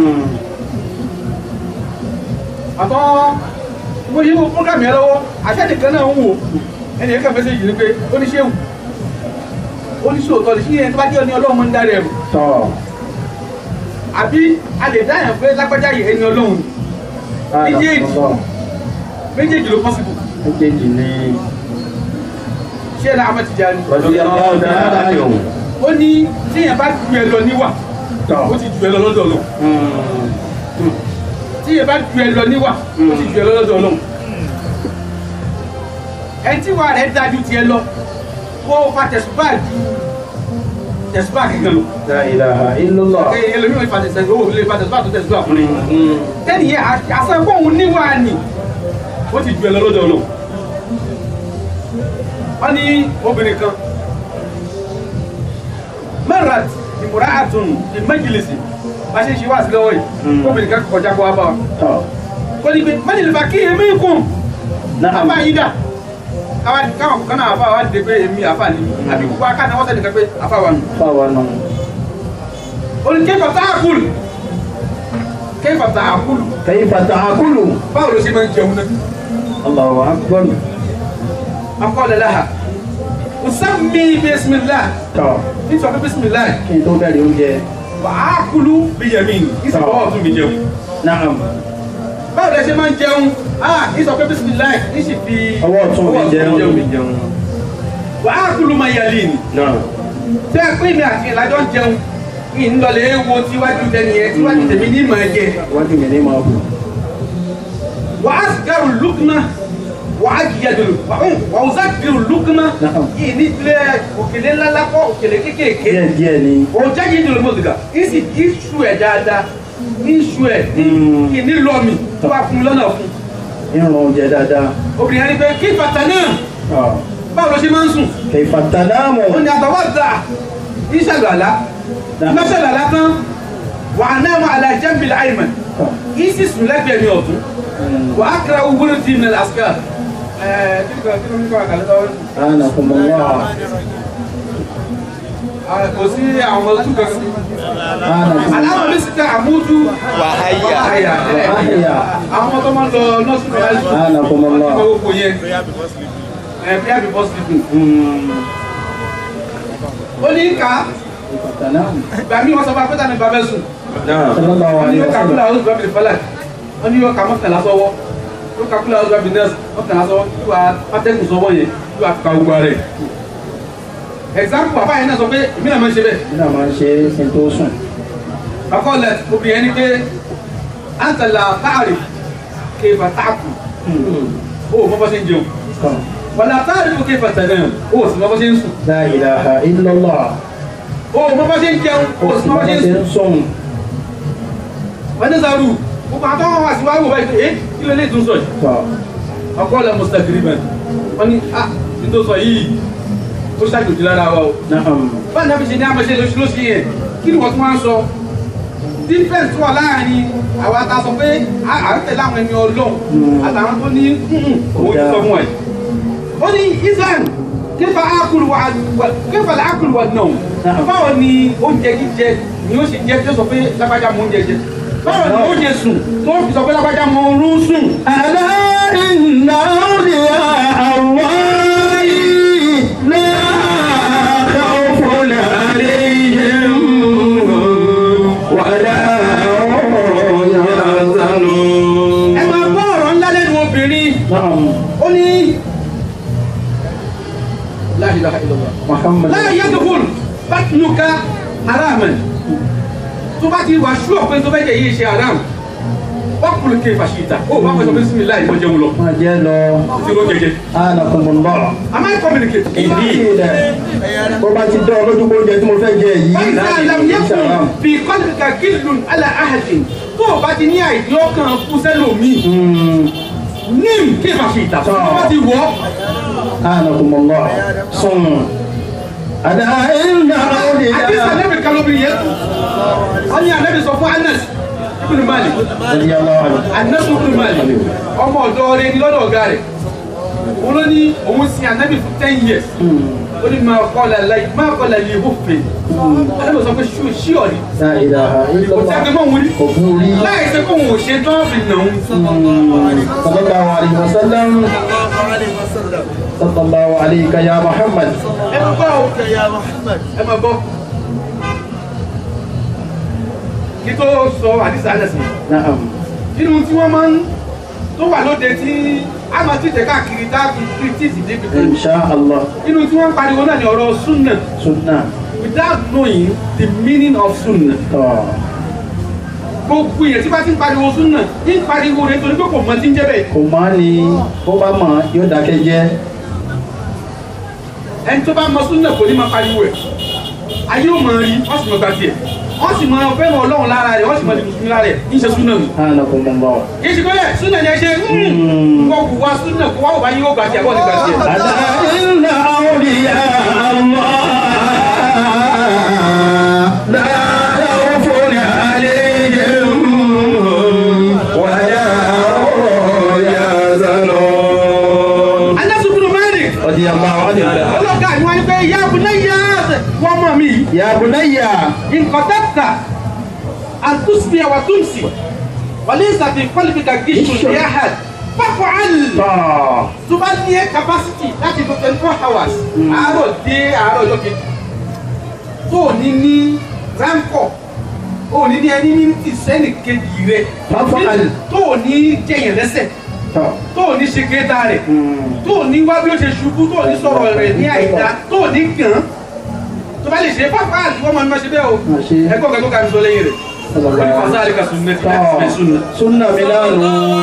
àtọ́ mo yí wo program yẹn lọ́wọ́ àṣẹ́nìkan náà ń wò ẹnì yẹn kàn fẹsẹ̀ yìí ni pé oníṣẹ́wù oníṣòótọ́ lè ṣí yẹn tó bá jẹ́ ní ọlọ́run máa ń darí ẹ̀mọ̀ طه àbí a lè dá yẹn pé lágbájá yìí ẹni ọlọ́run هذا méjèèjì الله méjèèjì ló pọ́sibù méjèèjì ni ṣé ẹ láàmú ti jáde رضي الله تعالى عنه ó ní tíyẹn bá ju ẹ lọ níwà طه ó ti ju ẹ lọ lọ́dọ̀ ọlọ́run tíyẹn bá ju ẹ lọ níwà ó ti ju ẹ lọ lọ́dọ̀ ọlọ́run ẹni tí wàá rẹ̀ dájú tiẹ̀ lọ kó o fa tẹ̀sùbá ju tẹ̀sùbá kíkan lọ لا إله إلا الله ẹ ẹlòmíràn fa tẹ̀sùbá owó lè fa tẹ̀sùbá tó tẹ̀sùbá fún mi tẹ́nì yẹn àṣà fóun níwà ni ó ti ju ẹ lọ lọ́dọ̀ ọlọ́run wọ́n ní obìnrin kan marat ìmúra àtún ìmẹ́jìlísì bá ṣe ń ṣe wá sí lọ́wọ́ yìí obìnrin kan kọjá kó wá bá wa طه kó ní pé mẹ́jìlí bá kí èmi kùn نعم àbá yìí dà káwọn káwọn kan náà àfa wa dìde pé èmi àfa ni àbí gbogbo akáná wọ́n sẹ́ni kan pé àfa wa nù. فاوانا oní kéfà tá a kúlù kéfà tá a kúlù كيف تأكل báwo ló ṣe máa ń jẹun náà. الله أكبر akọ́lẹ̀ láha ọ̀sánmi bísímìlá طه nítorí bísímìlá kí n tó bẹ̀rẹ̀ oúnjẹ wà á kúlù bíyẹmí ìsìnkú ọ̀tún mi jẹun. نعم báwo lẹ ṣe máa ń jẹun ah ní sọ pé bisimilayi ní sì fi ọwọ́ ọ̀tún mi jẹun wà á kúlù máa yàlí ni náà tẹ ẹ pé mi àti ìlàjọ ń jẹun kí n lọlẹ̀ wo tíwájú tẹni yẹn tíwájú tèmi ní ìmọ̀ ẹ̀jẹ̀ wájú mi ní máa bù wà á gàrú lùkùnà wà á yàdùlù wà á zà gàrú lùkùnà Naam. kí ní tilẹ̀ òkèlè ńláńlá kọ́ òkèlè kékèké díẹ̀ díẹ̀ ni o jáde ìdùnnú mọ̀tìkà ìsì ìṣù ẹ̀ dáadáa ìṣù ẹ̀ Mm. kí ní lọ́ọ̀mì tó bá fún mi lọ́nà fún ìrùn oúnjẹ dáadáa obìnrin yẹn ni pé kí bàtà náà Ah. báwo ló ṣe máa ń sùn kẹfà tàdámù ó ní àtọwọ́dà ìṣàlọ́lá ìmọ̀ṣàlọ́lá tán wà á náà àlà jẹ́mbìlì àìmọ̀ yìí sì sùn lẹ́gbẹ̀ẹ́ mi ọ̀tún wà á kíra owó ní tìmí àsìkà ẹ̀ẹ́ kí ló kí ló ní kọ́ àkàlẹ́ tọ́wọ́ ánàkùnmọ́lá kò sí àwọn ọmọ ojú kankan aláwọ̀ ní síta àmójú Wàháyà. wàháyà Wàháyà. àwọn tó máa ń lọ nọ́ọ̀sì mẹ́rẹ́lì Anakumullah. wọ́n ti gbogbo yẹn ẹ̀ bí àbí bọ́sì dùn ó ní ká Salam. ìgbà mí wọ́n sọ fún apẹ́tà ní bàbá ẹ̀sùn Sallallahu wọ́n ní alaihi yóò kakúlà wasallam. ọ̀sùn bàbá ìfọlá wọ́n ní yóò ka mọ́kànlá sọ́wọ́ yóò kakúlà ọ̀sùn bàbá nẹ́ẹ̀sì mọ́kànlá sọ́wọ́ yóò wá pátẹ́kù sọ́wọ́ yẹn yóò wá ka gbogbo rẹ̀ example bàbá yẹn náà sọ pé èmi náà máa ń ṣe bẹ́ẹ̀ Nínú àwọn ṣe sin tó sùn. fakọlẹ obìnrin ni pé antala taari kéfà taaku o mọ bá ṣe ń jẹun Tán. wàlá taari o kéfà tẹnẹ o sì mọ bá ṣe ń sùn La ilaha illallah. o mọ bá ṣe ń jẹun o sì mọ bá ṣe ń sùn ń sùn. wọn ní sàrú gbogbo àwọn àwọn àti wàá wò báyìí pé eh kí ló lè tún sọ yìí Tọ́. fakọlẹ mustakiriman wọn ni ah ní tó sọ yìí ó ṣàjòjì lára wa o Na'am. báyìí náà fi ṣe ní àmọ́ṣe lóṣù lóṣù yẹn kí ni wọ́n tún wá ń sọ difference wà láàrin àwọn ata sọ pé à à ń tẹ̀lé àwọn ẹni ọlọ́run àtàwọn tó ní òun ti sọ fún ẹ̀. ó ní islam kéfà ákùlù wà kéfà ákùlù wà náà báwo ni oúnjẹ jíjẹ ni ó sì jẹ tí ó sọ pé lágbájá mọ oúnjẹ jẹ báwo ni oúnjẹ sùn tó fi sọ pé lágbájá mọ oorun sùn. ألا إن أولياء الله لا خوف عليهم ولا هم يحزنون ẹ máa gbọ́ ọ̀rọ̀ ńlá lẹ́nu obìnrin نعم ó ní la ilaha illallah. محمد láyé yẹ́dùkún bátìlúkà haraman tó bá ti wà ṣúọ̀ pé tó bẹ́ jẹ́ yìí ṣe haram wákùnrin kí fàṣíta ó bá fẹ́ sọ pé sími láì mọ́ jẹun lọ ما جلو tí ó jẹjẹ آنكم الله am I communicate Indeed. Bó bá ti dán lójú kó jẹ tí mo fẹ́ jẹ yìí wọ́n láti ti làm fi yẹ́kùn ṣàrám. bí kọ́lùkà gílùn alá ahàdìn tó o bá ti ní àìdí ọkàn fún sẹ́lòmí ním kí fàṣíta tó o bá ti wọ́ آنكم الله صم أنا إن àdìsá أولياء nẹ́bì kalóbi yẹn wọ́n ní ànẹ́bì sọ fún Anas ibn Malik رضي الله عنه anasu ibn Malik ọmọ ọ̀dọ̀ rẹ̀ ní lọ́dọ̀ ọ̀gá rẹ̀ òun ló ní òun sin anabi for ten years ó ní máa kọ́lá láì máa kọ́lá lè hófin anabi sọ pé ṣú ṣí ọ̀rí لا إله إلا kò tí a gbé الله mọ́ òun rí قبولي láì ṣe kó òun ò ṣe tán fi nà òun صلى الله عليه وسلم صلى الله عليك يا محمد ẹ máa gbọ́ o ẹ máa gbọ́ kí tó sọ àdìsá Anas نعم nínú tí wọ́n máa ń tó wà lóde tí a máa ti tẹ̀ káàkiri dáàbì kìrìtìsì débi kan إن شاء الله nínú tí wọ́n ń pariwo náà ní ọ̀rọ̀ súnà سنة without knowing the meaning of sunnah. آه. gbogbo èèyàn tí bá ti ń pariwo súnà ń pariwo rẹ̀ torí pé kò mọ tí ń jẹ́ bẹ́ẹ̀. kò máa ní bó bá mọ̀ yóò dákẹ́ jẹ́ ẹni tó bá mọ súnà kò ní máa pariwo ẹ̀. ayé ò máa rí wọ́n sì mọ gba tiẹ̀. wọ́n sì mọ fẹ́ràn ọlọ́run lára rẹ̀ wọ́n sì mọ mùsùlùmí lára rẹ̀ ń ṣe súnà nù. anakumullah. kì í ṣe pé súnà ni ẹ ṣe wọ́n kò wá súnà kó wá wò bá yín ó gbà tiẹ̀ bọ́ọ̀ ní gbà tiẹ̀. ألا إن أولياء الله لا خوف عليهم ولا هم يحزنون Anas ibn Malik رضي الله عنه ọlọ́gá ni wọ́n ní pé ya bunayya wọ́n mọ̀ mí يا بني nkọ̀dọ́tà àtúnṣe wa túnṣe wàlẹ́sà fi kọ́lùbíkà gíṣù ní ahad fọ́fọ́ àlù. طه tó bá ní ẹ capacity láti lo twenty four hours àárọ̀ dé àárọ̀ ọjọ́ kejì tó o ní ní ránkọ̀ o ò ní ní ẹni ní ìsẹ́nì kejì rẹ Fafa'al. tó o ní jẹyàn lẹ́sẹ̀ طه tó o ní ṣe kéta rẹ̀ tó o ní wá bí ó ṣe ṣubú tó o ní sọ̀rọ̀ rẹ̀ ní àìdá tó o ní gàn tó bá lè ṣe pápá àti wọ́n máa ń ṣe bẹ́ẹ̀ o Máa ṣe. ẹ̀kọ́ kan tó ka mi sọ lẹ́yìn rẹ̀ wọ́n ní fasa àríkà sùn mẹ́tì láti fẹ́ sùn طه سنة ميلان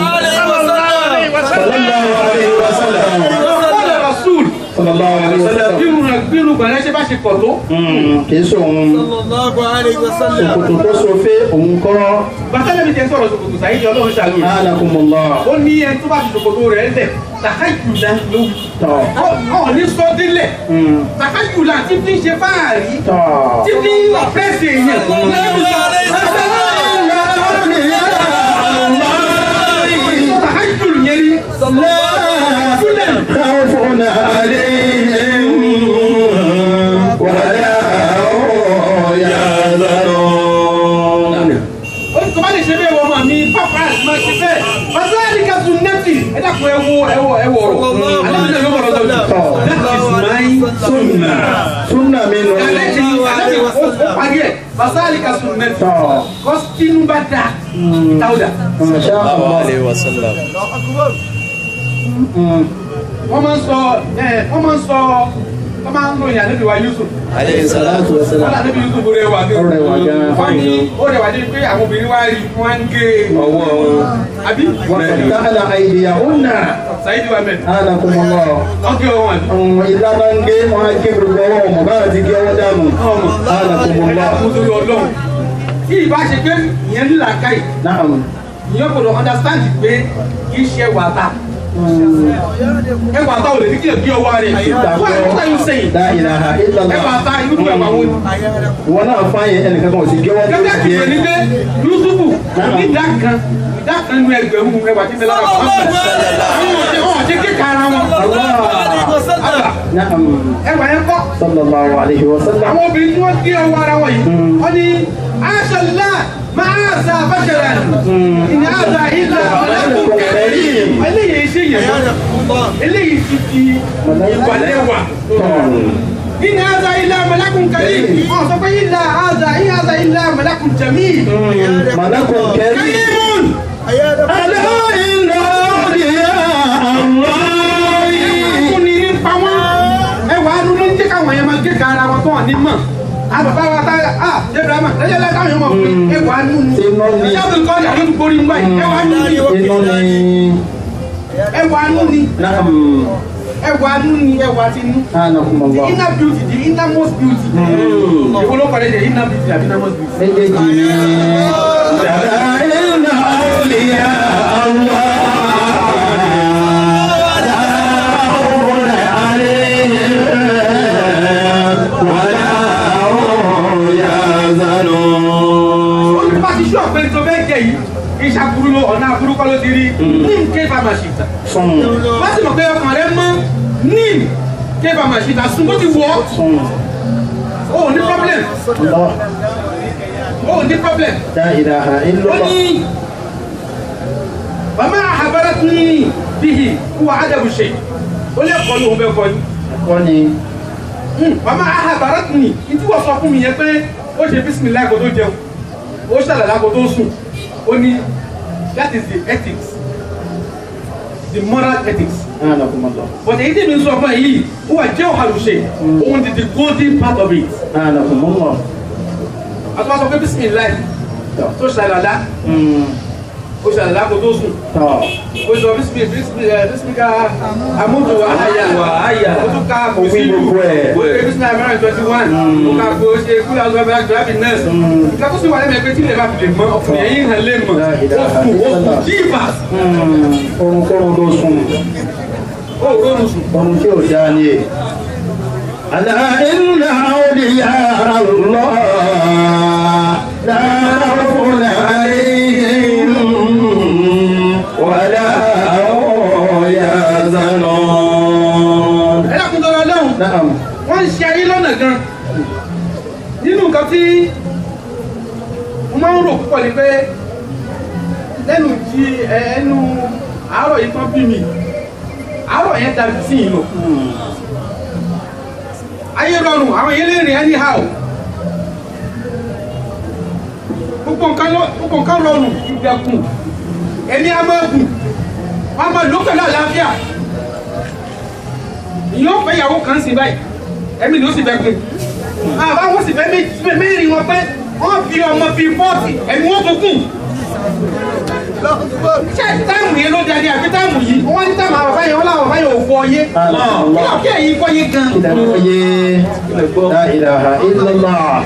صلى الله عليه وسلم Qala Rasul صلى الله عليه وسلم bírun rẹ̀ bírun gbàlẹ́ ṣe bá ṣe pọ̀ tó. kì í sòun ṣòkòtò tó sofe òun kọ́ bàtàlẹ́ mi tẹ sọ̀rọ̀ ṣòkòtò sàyíjọ ọlọ́run ṣàlù rẹ̀. anakumullah ó ní ẹni tó bá fi ṣòkòtò rẹ̀ lẹ̀ tàkájùlá ló wí. tọ́ ọ̀ ní sọ délẹ̀ tàkájùlá tí fi ń ṣe fáàrí tọ́. tí fi ń ọ̀pẹ́sì èèyàn. tàkájùlù yẹn rí. Jùlẹ̀. خوف عليهم ولا هم يحزنون sunna sunna mi nù. Àlejò àlejò ó ó parí ẹ̀ basali ka sun mẹ́tì. tọ́ Kọ́sítínú bá da táwùdà. masha allah. Mm. Wọ́n máa ń sọ ẹ̀ wọ́n máa ń sọ wọ́n máa ń lo ìyá níbi wa Yusuf. aleyhi salatu wa Wọ́n salam. là níbi Yusuf rẹ̀ wà Ó rẹwà gan. Wọ́n ní ó rẹwà dé pé àwọn obìnrin wá rí wọ́n ń gé ọwọ́ wọn. àbí. wàkàtà àìdíyàwónà Sàyídì wa mẹ́rin. anakumọlọ. Wọ́n gé wọn àbí. ìlànà ń gé wọn á gé gbogbo ọwọ́ ọmọ bá ti gé ọwọ́ dànù. anakumọlọ. Ẹ̀dá kún sórí Ọlọ́run. Tí ìbá ṣe pé ìyẹn ní làákàyè, naam. ìyẹn kò lọ understand pé kì í ṣe wàtá. Ẹ wàtá ò lè ní kí ẹ gé ọwọ́ rẹ̀. Why what are you saying? la ilaha Ẹ illallah. wàtá irú ẹ̀wà wo ni? wọn náà fà yẹn ẹnìkan kan ò sì gé wọn tó gẹ́gẹ́ sì bí pé ní gé. pé yusufu ní ìdá kan ìdá kan nínú ẹgbẹ̀rún ẹwà tí bẹ́lá wà fún mi. wọ́n ti kíkà ara wọn. Àgbà, naam. ẹwà yẹn kọ́. sallallahu alayhi wa sallam. àwọn obìnrin tí wọ́n gé ọwọ́ ara wọn yìí wọ́n ní aṣọlá máa ṣe àbájára ìní àgbà ìlà ọ̀làkùn kẹrì. eléyìí ṣe yẹn mọ́ eléyìí ti di ìwàlẹ́wà. ìní àgbà ìlà ọ̀làkùn kẹrì. wọ́n sọ pé ìlà àgbà ìlà àgbà ìlà ọ̀làkùn jẹ̀mí. malakun kẹrin. kẹ́yìmùn. alẹ́ iná òdìyà àwọn. fún ni ń pa wọ́n. ẹ wà á dúró ń jẹ́ káwọn yẹn máa gé ka ara wọn tó wà ní mọ̀. àbàbà wa ta a Ibrahima lẹ́yìn lẹ́yìn káwọn yẹn mọ̀ pé ẹ wà á nù ní. Iná ni. sábà ń kọ́ ọ̀dà ló ń borí ń báyìí. ẹ wà á nù ní. iná ni. ẹ wà á nù ní. naam. ẹ wà á nù ní ẹ wà á ti nù. anakumọlọ. the inner beauty the innermost beauty. ìwọ ló kọ́lé jẹ inner beauty àbí innermost beauty. méjèèjì ni. dada iná òdìyà àwọn. ó bá ti ṣú ọ̀pẹ tó fẹ́ jẹ yìí iṣẹ́ aburú ló ọ̀nà aburú kọ́ ló ti rí ní nké famashita Sùn. wọ́n sì mọ̀ pé ọkàn rẹ mọ́ ní nké famashita sùn bó ti wọ̀ ọ́ Sùn. o ò ní problem lọ. o ò ní problem la ilaha ó illallah. ní bàmá àbára tún ní bíhì wà ádàbù ṣe ó lè kọ́ ní òun fẹ́ kọ́ ní wọ́n ní. bàmá àbára tún ní ìtí wọ́n sọ fún mi yẹn pé ó ṣe bísímìlá kó tó jẹun ó ṣàlàlá kó tó sùn ó ní that is the ethics the moral ethics anakumọlọ. but èyí tí mi sọ fún ẹ yìí ó wà jẹ́ òhàlùṣe òun ti the golden part of it anakumọlọ. àtúwà sọ pé bísímìlá tó ṣàlàlá ó ṣàlàlá kó tó sùn tọ́. ó sọ bísímì bísímì ẹ bísímì ká amúdù àyà àyà. ó tún ká Ó wí gbogbo ẹ̀. ó lè bísímì àmì twenty one ó ká gbó ṣe kúlẹ̀ ọ̀sán bẹ́ẹ̀ gbàgbé nẹ́ẹ̀sì ìgbàkóso wà lẹ́mẹ̀ẹ́ pé tí ilẹ̀ bá fi lè mọ ọkùnrin ẹ̀yìn hàn lè mọ̀ ó kù ó kù jíìbà orun kórun tó sùn. ó rọrùn sùn. orun tí ò dáa ni e. Àlà iná òdìyà Allah. Láàrúnà àríyìn. Wàlá ọ̀yà zanà. ẹ dákun tọrọ lọ́hùn Naam. wọ́n ń ṣe ayé lọ́nà gan nínú nǹkan tí mo máa ń rò púpọ̀ ni pé lẹ́nu jí ẹnu àárọ̀ yìí tán bí mi àárọ̀ yẹn dàbí sí yìí lọ ayé rọrùn àwọn yẹn lè rìn anyhow gbogbo nǹkan lọ- gbogbo nǹkan rọrùn ìgbẹ̀kùn ẹni a máa gùn wọn a máa lò pẹ̀lú àlàáfíà ìyóò fẹ́ ìyàwó kan sí báyìí ẹ̀mí ni ó sì fẹ́ kún àbá wọn sì fẹ́ méjì mẹ́rin wọn pé wọ́n fi ọmọ fi fọ́ọ̀tì ẹ̀mí wọn tó kùn ṣé táìmù yẹn ló dání àbí táìmù yìí wọ́n ní táìmù àwọn báyìí wọ́n láwọn báyìí ò fọ yé kí ló kí ẹ̀yin fọ yé gan. Ìdàgbọ́ yé. La ilaha illallah.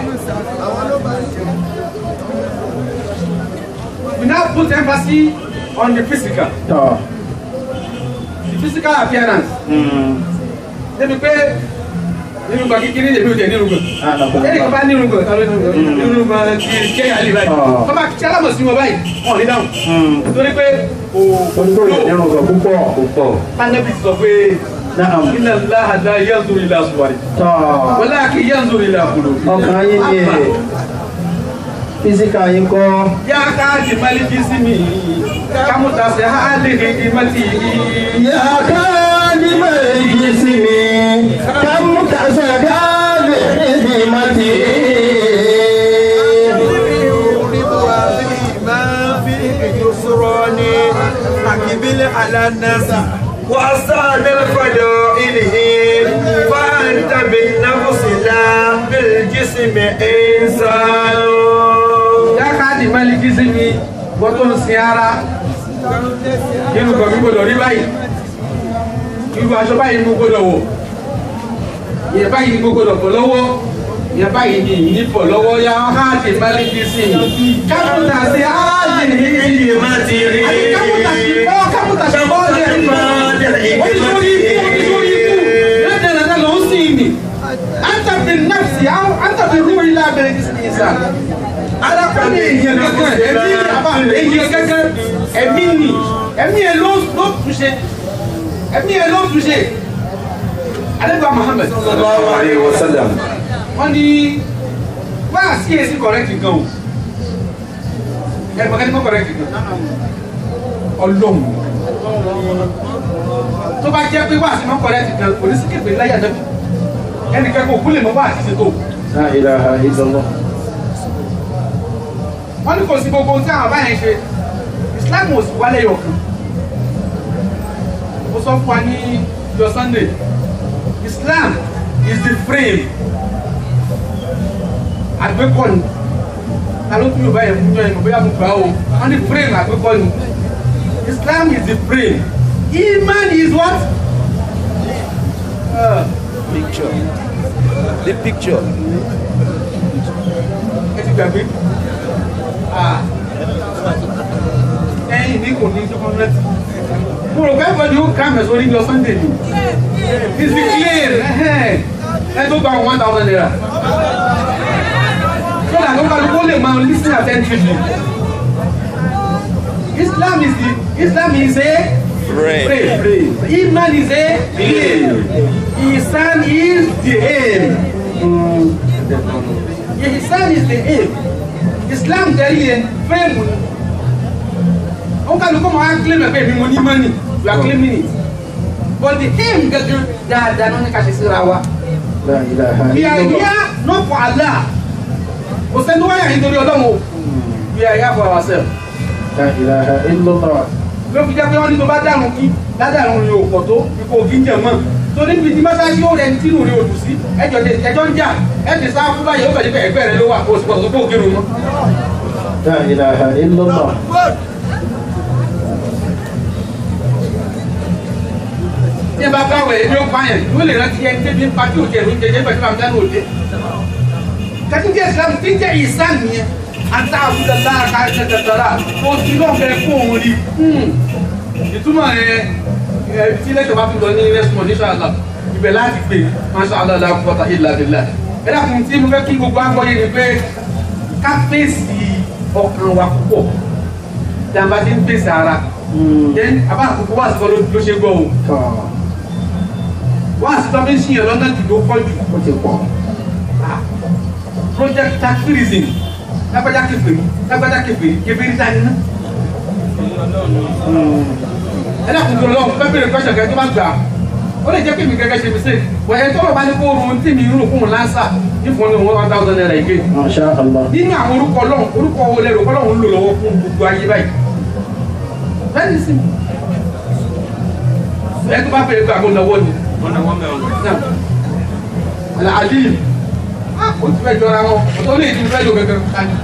we now put emphasis on the physical Tọ́. the physical appearance débi pé nínú gbà kékeré lèmi ò tẹ̀ nínú gbà. ẹnì kan bá nínú gbà nínú gbà ti kéèyàn lè báyìí Ah. wọ́n bá kí alámọ̀ sí wọn báyìí wọ́n ò ní dáhùn torí pé Oníkóró ìdẹ́rùn sọ púpọ̀. púpọ̀. anabi sọ pé Naam. inna Allaha la yanzuru ila suwari Tọ́. walakin yanzuru ila qulubi. ọkàn yín ni ẹ̀ físíkà yín kọ́ ya ka di maliki simi kamuta se ha le di mati yàtọ̀ ní méjì sí mi kámúkà تسقى بحكمته ما فيه يسران أقبل على الناس وأستعمل فضائله فأنت بالنفس لا بالجسم إنسان yá káàdì mẹ́lìkì sí mi wọ́n tó ń sin ara nínú kan mi gbọdọ̀ rí báyìí irú aṣọ báyìí ni mo gbọdọ̀ wọ̀ ìyẹn báyìí ni mo gbọdọ̀ pọ̀ lọ́wọ́ ìyẹn báyìí ni ìyìn pọ̀ lọ́wọ́ yá káàdì mẹ́lìkì sí mi kápútà sí áàdì ní ìdí àti kápútà sí ọ́ kápútà sí ọ́ lè rí oníṣòrí ikú oníṣòrí ikú lẹ́dẹ̀ẹ́dẹ́ ló ń sìn ní àǹtàbí nàfsì àǹtàbí rúwì lábẹ́rẹ́ ìsìn alákọ̀ọ́ni èèyàn kankan ẹ̀mí ni àbá èèyàn kankan ẹ̀mí ni ẹ̀mí ẹ̀ ló ló túnṣe ẹ̀mí ẹ̀ ló túnṣe alẹ́gbà Muhammad sallallahu alayhi wa sallam wọ́n ní wọ́n á sí èsì kọ̀rẹ́kì gan o ẹ̀gbọ́n kẹ́ni mọ́ kọ̀rẹ́kì gan ọlọ́run tó bá jẹ́ pé wọ́n á sí mọ́ kọ̀rẹ́kì gan kò ní sí képe láyà náà ẹnìkan kò kú lè mọ́ wọ́n á sí ṣètò لا إله إلا الله wọ́n ní kò sí gbogbo tí àwọn báyẹn ṣe islam ò sì wálé yọ̀kan ó sọ fún wa ní yọ sunday islam is the frame àgbékọ́ni ta ló tún yorùbá yẹn fún yẹn bóyá mo gbà ó wọ́n ní frame àgbékọ́ni islam is the frame iman is what. Uh, picture the picture ẹ ti gbàgbé ẹ̀yin ní kò ní sọkọnrẹtì mo rò pé ẹ̀fọ́ ni ó ká mẹ́sàn-án ní lọ sunday ni it's the clear ẹ tó gba one thousand naira so that ló kálukú lè máa lis ten attentively islam is the islam is a Pray. pray iman is a aim isan is the aim. Ihsan is the aim. Islam tẹ̀lé yẹn fẹ́ẹ̀mù ni. Ó kálukú máa ń claim ẹ̀fẹ́ mi mo ní money, you are claiming it. But the aim gẹ́gẹ́ dáadáa ló ní ká ṣe síra wa. لا إله We are إلا الله here not for Allah. Kò sẹ́ni wáyà nítorí ọlọ́run o. We are here for ourselves. لا إله إلا الله Ló fi jẹ́ pé wọ́n ní tó bá dàrún kí ládàrún ni ò pọ̀ tó ipò ògì ń jẹ mọ́. Torí níbi tí mọ́sáàsì yóò rẹ̀ ní tínú rí odù sí. Ẹjọ́ ẹjọ́ ń jà. Ẹ ti sá fún báyìí ó fẹ́ pé ẹgbẹ́ rẹ ló wà kó o sì pọ̀ tó kó o kírun mọ́. لا إله إلا الله tí ẹ bá bá wẹ̀ ẹni ó pa yẹn yóò lè rántí ẹni tẹ́bi ń pa tí ò jẹ́ ìrún jẹjẹ pẹ̀lú àwọn dáná òde. kàtíjẹ́ islam tí ń jẹ́ ìsán nìyẹn ata àbúdá lára ká ẹsẹ̀ tẹ̀tẹ̀rà tó ti náà fẹ́ fún òun rí. ìtumọ̀ ẹ ẹ tí lẹ́tọ̀ bá fi lọ ní rẹ́sùmọ̀ ní sàlá ibẹ̀ láti gbé masha Allah la quwwata illa billah. ẹ dàkún tí mo fẹ́ kí gbogbo agbọ́yé ni pé ká fèsì ọkàn wa púpọ̀ tí a bá ti ń fèsì ara. then abá àkókò wà sọ ló ṣe gbọ́ o wọ́n àti tọ́bí ń ṣiyàn lọ́nà jù tó pọ̀ jù ó ti pọ̀ project taxirism lágbájá kẹfìrí lágbájá kẹfìrí kẹfìrí dání ná. ẹ dákun tó lọ́wọ́ fẹ́ bèrè kọ́ṣọ̀ kẹ́ tó bá gbà ó lè jẹ́ kí mi gẹ́gẹ́ ṣe mi sè wọ́n ẹ̀ tọ́lọ̀ bá ní kó oorun tí mi ń rò fún un lásà ní fún un ní one thousand naira ìgbé. ما شاء الله nínú àwọn orúkọ ọlọ́run orúkọ wo lẹ́rù ọlọ́run ń lò lọ́wọ́ fún gbogbo ayé báyìí. bẹ́ẹ̀ni sì ẹ tó bá fẹ́ gbà kó lọ́wọ́ ni. Al-Alim. Ah, kò tí fẹ́ jọra wọn. Ọ̀tọ̀ lè ti fẹ́ lò gẹ́gẹ́ kájú.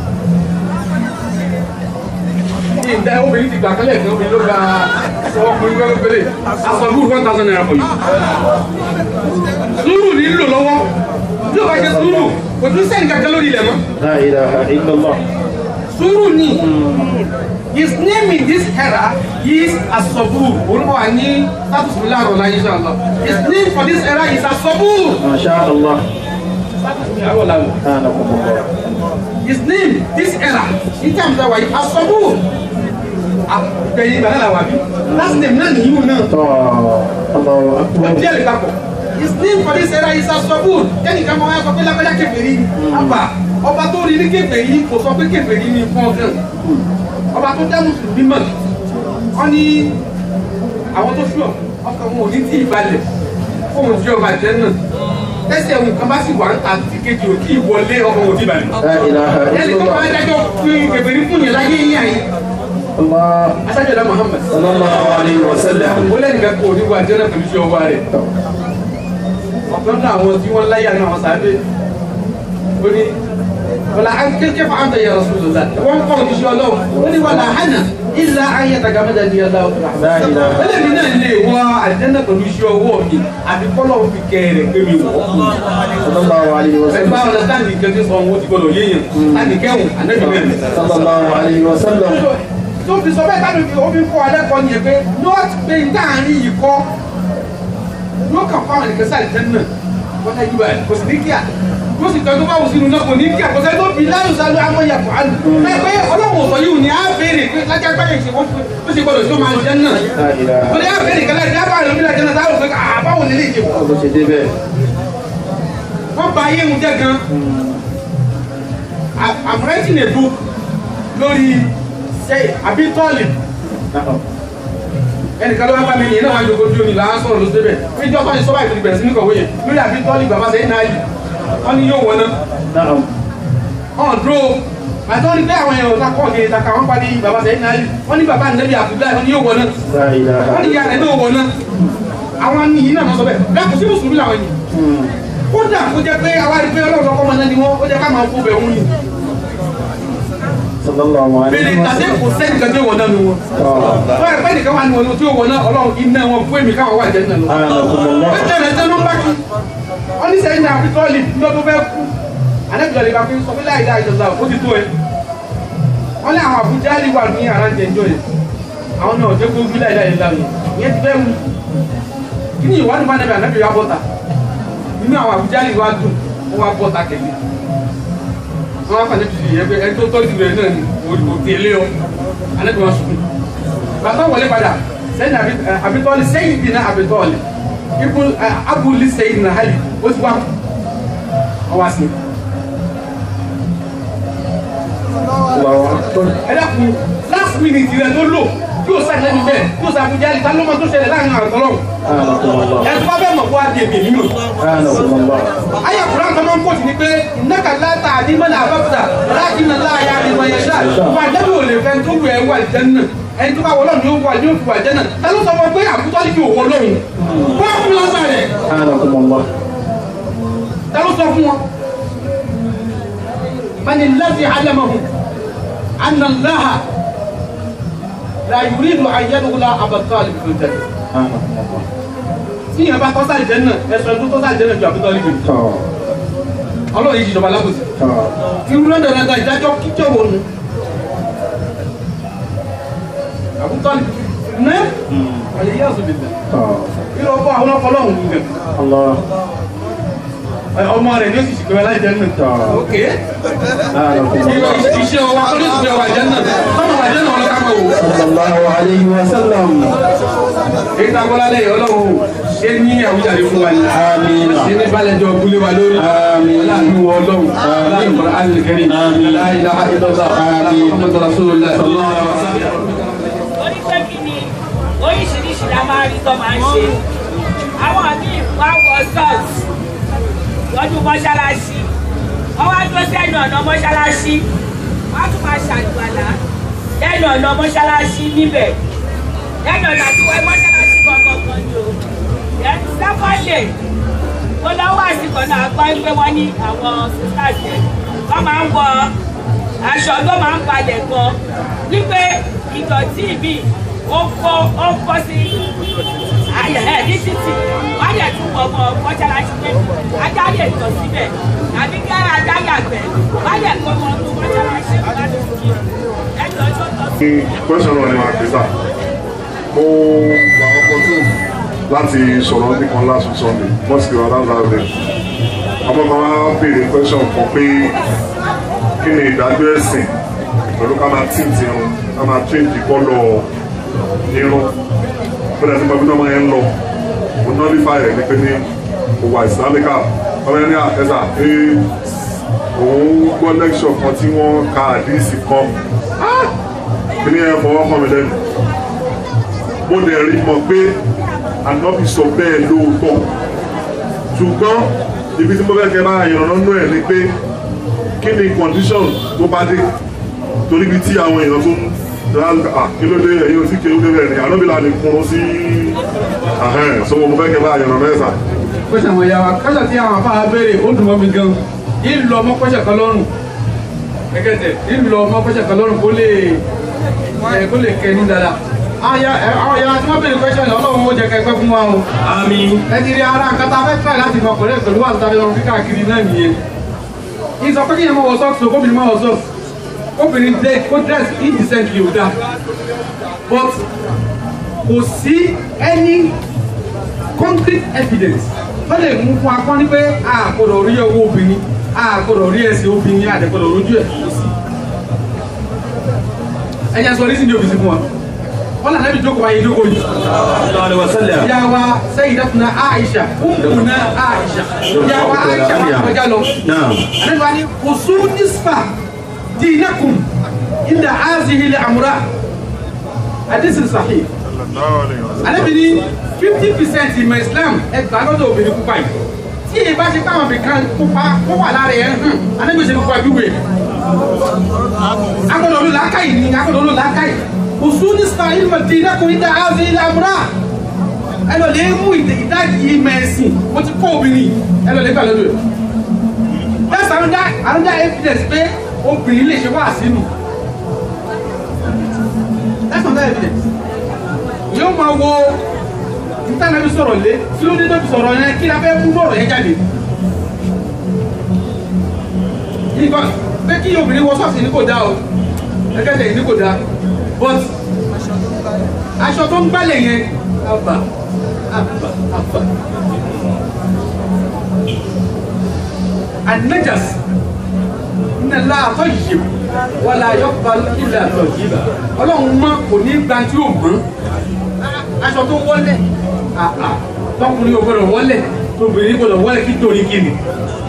Ní ìdá obìnrin ti gbà kálẹ̀ ní obìnrin ló gba ọkùnrin gbẹ́gbẹ́ pẹ̀lẹ́. Aṣọ lúrù one thousand naira for you. Sùúrù ní lò lọ́wọ́. Tí o bá jẹ sùúrù, kò tún sẹ́ni kankan lórí ilẹ̀ mọ́. لا إله إلا الله Sùúrù ni. His name in this era is Asobur. Orúkọ wa ní status mi láàrọ̀ láyé inshallah. His name for this era is Asobur. ما شاء الله Status mi àárọ̀ láàrọ̀. أنكم الله His name this era in terms of why Asobur. Àgbẹ̀yìn ìgbà náà wà bí. Last name náà nìyí náà. طه الله Wọ́n أكبر bí ẹ̀lẹ́ papọ̀. His name for this era is Asobur. Kẹ́ni kan máa wá sọ pé lágbájá kèfèrí ni. Àbà ọba tó rí ní kèfèrí kò sọ pé kèfèrí ni fún ọ̀gán. Ọba tó dá Mùsùlùmí mọ̀. Wọ́n ní àwọn tó ṣùọ̀ ọkàn wọn ò ní tí ì balẹ̀ fóun tí ọba jẹ́ náà tẹ́sí ẹ̀wù kan bá sì wà ń ta ti kejì ò kí ìwọlé ọkọ̀ òdì bàlẹ̀. La ilaha ẹni tó máa illallah. dájọ́ fún kẹfẹ́rí fún yẹn láyé yín àyè Allah. asájọba Muhammad Sallallahu alayhi wa sallam. ó lẹ́nu kan kó oníwà jẹ́nà pẹ̀lú iṣẹ́ ọwọ́ rẹ̀ ọ̀kan náà àwọn tí wọ́n láyà náà wọ́n sábẹ́ ó ní wọ́n la kékeré fún àǹtẹ̀ yẹn Rasulullah wọ́n kọ́ òjíṣẹ́ ọlọ́run ó ní wọ́n la hànà ilà ayé tagamẹ́ta ní ọlá ọ̀tún La ilaha ẹlẹ́mi náà lè wọ àjẹ́nà pẹ̀lú iṣẹ́ ọwọ́ mi àti kọ́lọ̀ fi kẹrẹ̀ pé mi wọ̀ Sallallahu alayhi wa ẹgbẹ́ sallam. àwọn ọ̀làtàní kẹ́kẹ́ sọ owó ti gbọ́dọ̀ yéèyàn láti kẹ́hùn ànẹ́bí mẹ́rin Sallallahu alayhi wa sallam. tó fi sọ bẹ́ẹ̀ tábìlì fi omi kọ́ alẹ́ kọ́ nìyẹn pé not pé n dáhàrin yìí kọ́ yóò kàn fáwọn ẹnìkan sáà ìtẹ́ náà wọ́n ká yíba ẹ̀ kò sì ní kíá yóò sì tọ́jú báwo sínú náà kò ní kíá kò sẹ́ni tó fi láyò sálú amóyà fún àlù ẹ pé ọlọ́run sọ yìí ò ní á béèrè pé lájà gbáyé ṣe wọ́n ó sì gbọ́dọ̀ tó máa jẹ́ náà La ilaha ó ní á béèrè kẹlẹ́ ìdí abáyé lómi lájẹ́ náà táwọn òfin àbáwò nílé ìjẹ̀bù Bó ṣe dé bẹ́ẹ̀. wọ́n ba ayé mu jẹ́ gan I- I'm writing a book lórí ṣe àbí tọ́ọ̀lì Na'am. ẹnìkan ló wá bá mi yìí náà wá jogo bí omi làá sọ̀rọ̀ ló ṣe bẹ̀ ní ìjọba yìí sọ́wọ́ ìpínlẹ̀ bẹ̀rẹ̀ sí ní kọ̀wé yẹn lórí àbí tọ́ọ̀lì bàbá sẹ́yìn náà yìí wọ́n ní yóò wọ̀ náà Na'am. ọ̀n dúró àti wọ́n ní pé àwọn èèyàn ọ̀tá kọ́ọ̀kì ìtaka wọ́n parí bàbá sẹ́yìn náà yìí wọ́n ní bàbá nẹ́bí àbúgbà wọ́n ní yóò wọ̀ náà La ilaha wọ́n ní ìyá rẹ̀ náà wọ̀ náà àwọn ní yìí náà sọ bẹ́ẹ̀ bẹ́ẹ̀ kò sí mùsùlùmí làwọn yìí Hmm. kódà kó jẹ́ pé àwa rí pé ọlọ́run ọkọ̀ ọmọ náà ni wọ́n ó jẹ́ ká máa fún bẹ̀ wọ́n ni Sallallahu bẹ́ẹ̀ alayhi ni wa tàbí sallam. kò sẹ́ni kan tí ó wọ̀ náà nu wọn Ah. wọ́n ẹ̀ pẹ́ nìkan wà ní wọn tí ó wọ̀ náà ọlọ́run iná wọn fún èmi káwọn wà jẹ́ náà lọ. Anakumullah. ẹjọ́ rẹ̀ tẹ́lú ń bá kí wọ́n ní sẹ́yìn náà àbítọ́ọ̀lì ní ọdún fẹ́ kú àdébìlọ̀ lè bá fi sọ pé láì dáa ìjọba ó ti tó ẹ wọ́n ní àwọn àbújá lè wà ní àrántẹ̀ ẹjọ́ yẹn àwọn náà jẹ́ gbógun láì dáa ìjọba yẹn ìyẹn ti fẹ́ mu kí ni ìwádìí bá nẹ́bẹ̀ ànábì wa bọ́ta inú àwọn àbújá lè wá dùn wọ́n wá bọ́ta kẹ̀lé wọ́n wá fàlẹ́ tuntun yẹn pé ẹni tó tọ́jú rẹ̀ náà ni kò tẹ̀lé ọ ànábì wọn sùn bàtà wọlé padà sẹ́yìn àbítọ́ọ̀lì sẹ́yìn dì náà àbítọ́ọ̀lì ibu abuli sẹ́yìn náà hali ó ti wá ọwọ́ sí. Allahu akbar. ẹ dákun last minute rẹ tó lò yóò sá lẹ́nu bẹ́ẹ̀ yóò sá fún jáde tán ló máa tó ṣẹlẹ̀ láàrin àwọn àtọ́lọ́ Anakumullah. ẹ tó bá bẹ́ẹ̀ mọ̀ kó wá di èmi nínú. Anakumullah. ayé àkùrá nǹkan máa ń pọ̀ sí ni pé ìnáka láta àdìmọ́lá àbáfúdà láti nà láàyè àdìmọ́ yẹn ṣáà wà lẹ́nu ò lè fẹ́ tó wù ẹ́ wà jẹ́ náà ẹni tó bá wọlọ́ ni ó wà ní òfin wà jẹ́ náà ta ló sọ fún ọ pé àbútọ́lì kì í wọ lọ́hùn wọ́n fún lọ́sàn rẹ̀ Anakumullah. ta ló sọ fún wọn. mani lafi alamahu anna allaha la yuridu an yadkhula abatali fil janna. Anakumullah. tí yẹn bá tọ́sà jẹ́ náà ẹ̀sọ́ tó tọ́sà jẹ́ náà ju àbútọ́lì kì í. Tọ́. ọlọ́run yìí ṣìjọba lábòsí. Tọ́. irú lọ́dọ̀ rẹ̀ gan ìdájọ́ kíjọ́ wo nu. àbútọ́lì ní àlè yíyá ọ̀sùn bìbẹ̀. Tọ́. irú ọkọ̀ àwọn ọkọ̀ ọlọ́run nù gẹ̀. Allah. ọmọ rẹ̀ ní oṣù ṣìkọ̀ láì jẹ́ náà. Tọ́. ok Anakumullah. iṣẹ́ ọwọ́ akọ́lé ìṣẹ́ ọwọ́ àjẹ́ náà tọ́mọ̀ àjẹ́ náà ọlọ́ká máa wò. Sallallahu alayhi wa sallam. èyí tá a bọ́lá lẹ́yìn ọlọ́run ṣé ní àwùjáde fún wa ni. Àmín. ṣé ní balẹ̀jọ kúlé wa lórí. Àmín. aláàánú wọ ọlọ́run. aláàánú kọ́ra alìkẹ́rì. Àmín. la ilaha illallah. Àmín. Muhammadu rasulullah. sallallahu alaihi wasallam. orí pé kí ni oríṣiríṣi la máa rí tó máa ń ṣe àwọn míì wá wọ sọ́ọ̀tì lọ́dún mọ́ṣáláṣí wọ́n wá dúró sẹ́nu ọ̀nà mọ́ṣáláṣí wọ́n á tún máa ṣàlùwàlá lẹ́nu ọ̀nà mọ́ṣáláṣí níbẹ̀ lẹ́nu ọ̀nà tí wọ́n mọ́ṣáláṣí kankan kan ni o ẹni sáfọ́lẹ̀ mo lọ́wọ́ àsìkò náà gbọ́ pé wọ́n ní àwọn sisters yẹn wọ́n máa ń wọ aṣọ tó máa ń balẹ̀ gan wípé ìdọ̀tí mi ó kó ó kó sí ayẹyẹ ní títì wọ́n yẹ tún wọ ọmọ mọ́ṣáláṣí pé ajá lè tọ̀ síbẹ̀ àbí kí ajá yàgbẹ́ wọ́n yẹ kó ọmọ ọdún mọ́ṣáláṣí láti fi ẹjọ́ tó tọ́ sí. question náà ni màá pè sá mo wà opportune láti sọ̀rọ̀ nìkan last week sunday mosque wa láńlá rẹ̀ ọmọ kan wá béèrè question kan pé kí ni ìdájọ́ ẹ̀sìn pẹ̀lú ká máa tint irun ká máa change colour irun bẹ́ẹ̀ tí bàbá náà yẹn ń lọ mo nullify rẹ̀ ní pé ní òwà islamica ọmọ yẹn ní àtẹ́sà pé òun gbọ́ lecture kan tí wọ́n ka àdíìsì kan kíní ẹ fọwọ́ kàn mí lẹ́nu mo dẹ̀ rí mọ̀ pé ànábì sọ bẹ́ẹ̀ lóòótọ́ ṣùgbọ́n ibi tí mo fẹ́ kẹ́ máa yànnà nínú ẹ̀ ni pé kí ni condition tó bá dé torí ibi tí àwọn èèyàn tó ń ra kí ló dé ẹ̀yin ò tí kí ló dé bẹ́ẹ̀ ni àlọ́bìlà lè kún sí ahẹ́n so mo fẹ́ kẹ́ máa yànnà mẹ́ta. kọ́sà àwọn ìyá wa kọ́sà tí àwọn afárá béèrè ó dùn mọ́ mi gan yìí lọ ọmọ kọ́sà kan lọ́rùn gẹ́gẹ́ tẹ̀ yìí lọ ọmọ kọ́sà kan lọ́rùn kó lè ẹ̀ kó lè kẹnu dáadáa. àwọn ìyá àwọn ìyá tí wọ́n béèrè kọ́sà ní ọlọ́run ó jẹ kẹgbẹ́ fún wa o. Àmín. ẹ ti rí ara nǹkan tá a fẹ́ fẹ́ láti mọ ọkùnrin pẹ̀lú wà lóta lọ́rùn kíkà kiri náà nìyẹn. ìsọ pé kí ni mo wọ sọ́ọ̀sì kóbìnrin máa wọ sọ́ọ̀sì kóbìnrin dé kó dress indecently ò dáa but kò sí any concrete evidence tó lè mú fún akọ́ ní pé a gbọ́dọ̀ rí ọwọ́ obìnrin a gbọ́dọ̀ rí ẹsẹ̀ obìnrin a gbọ́dọ̀ rojú ẹ̀ kò sí. ẹ̀yà sọ ní sídìí òbísí fún wa wọ́n lànà bí jókòó ayé jókòó yìí. Sallallahu alaihi wasallam. ìyá wa sayyidatuna Aisha ummuna Aisha ìyá wa Aisha wà kọjá lọ. àlejò àni kùsù nísfà dinakum inda azihi li amra hadith sahih alebiri fifty percent ìmọ̀ islam ẹgbà lọ́dọ̀ obìnrin pupa yìí tí èyí bá ṣe káwọn bìkan pupa kó wà lára ẹ̀ hàn alebiri pupa bíwèé agbọ́dọ̀ ló làákàyè ni agbọ́dọ̀ ló làákàyè òsú ní sàáyìn mọ̀tì ìdákùnrin dá áàzì ilẹ̀ àmúrà ẹ lọ lè mú ìdájì ìmọ̀ ẹ̀sìn mo ti kó obìnrin ẹ lọ lè gbà lọ́dọ̀ ẹ̀ that's another another evidence pé obìnrin lè ṣe wá sínú that's another evidence yóò máa wo ntànàbí sọ̀rọ̀ lé tí ló dé tó fi sọ̀rọ̀ yẹn kí la fẹ́ mú lọ́rọ̀ yẹn jáde. nígbà pé kí obìnrin wọ sọ́ọ̀sì ní kò dá o ẹgbẹ́sẹ̀ ní kò dá but aṣọ tó ń gbálẹ̀ yẹn àbà àbà àbà anajas nnala àtọ̀ yìí wàlá ayọ́kọ̀ ilẹ̀ àtọ̀ yìí ọlọ́run mọ́ kò ní gbanjú ògbọ́n aṣọ tó wọlé àà tọkùnrin ò gbọdọ̀ wọlé tóbìnrin gbọdọ̀ wọlé kí torí kí ni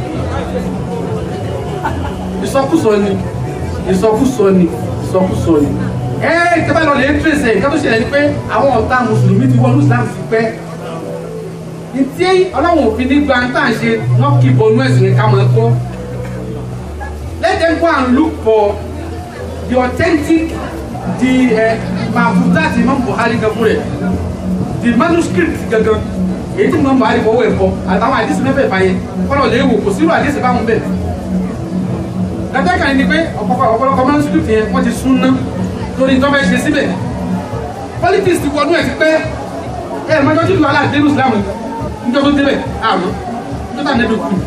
ìsọkúsọ ni ìsọkúsọ ni ìsọkúsọ ni ẹ tẹ́bá lọ lè tírèsè nǹkan tó ṣẹlẹ̀ ni pé àwọn ọ̀tá mùsùlùmí ti wọnú islam sí pẹ́ ntí ọlọ́run òfin ní gba tá à ń ṣe wọ́n kí bọnú ẹ̀sìn ká máa kọ́ let them go and look for the authentic the mahfuzat imam buhari kan fún rẹ̀ the manuscript gangan èyí tí imam buhari fọwọ́ ẹ̀ fọ àtàwọn àdìsí mẹ́fẹ̀ẹ́ fà yẹn kọ́nà lè wò kò sírò àdìsí báwọn bẹ̀ dájọ́ kan ní pé ọ̀pọ̀lọpọ̀ manuscript yẹn wọ́n ti sún ná torí tó fẹ́ ṣe síbẹ̀ politics ti wọnú ẹ̀ ti pẹ́ ẹ̀ mọ́jọ́ tí lọ́la dé islam níjọ́ tó débẹ̀ àmọ́ níjọ́ tà nẹ́bí kù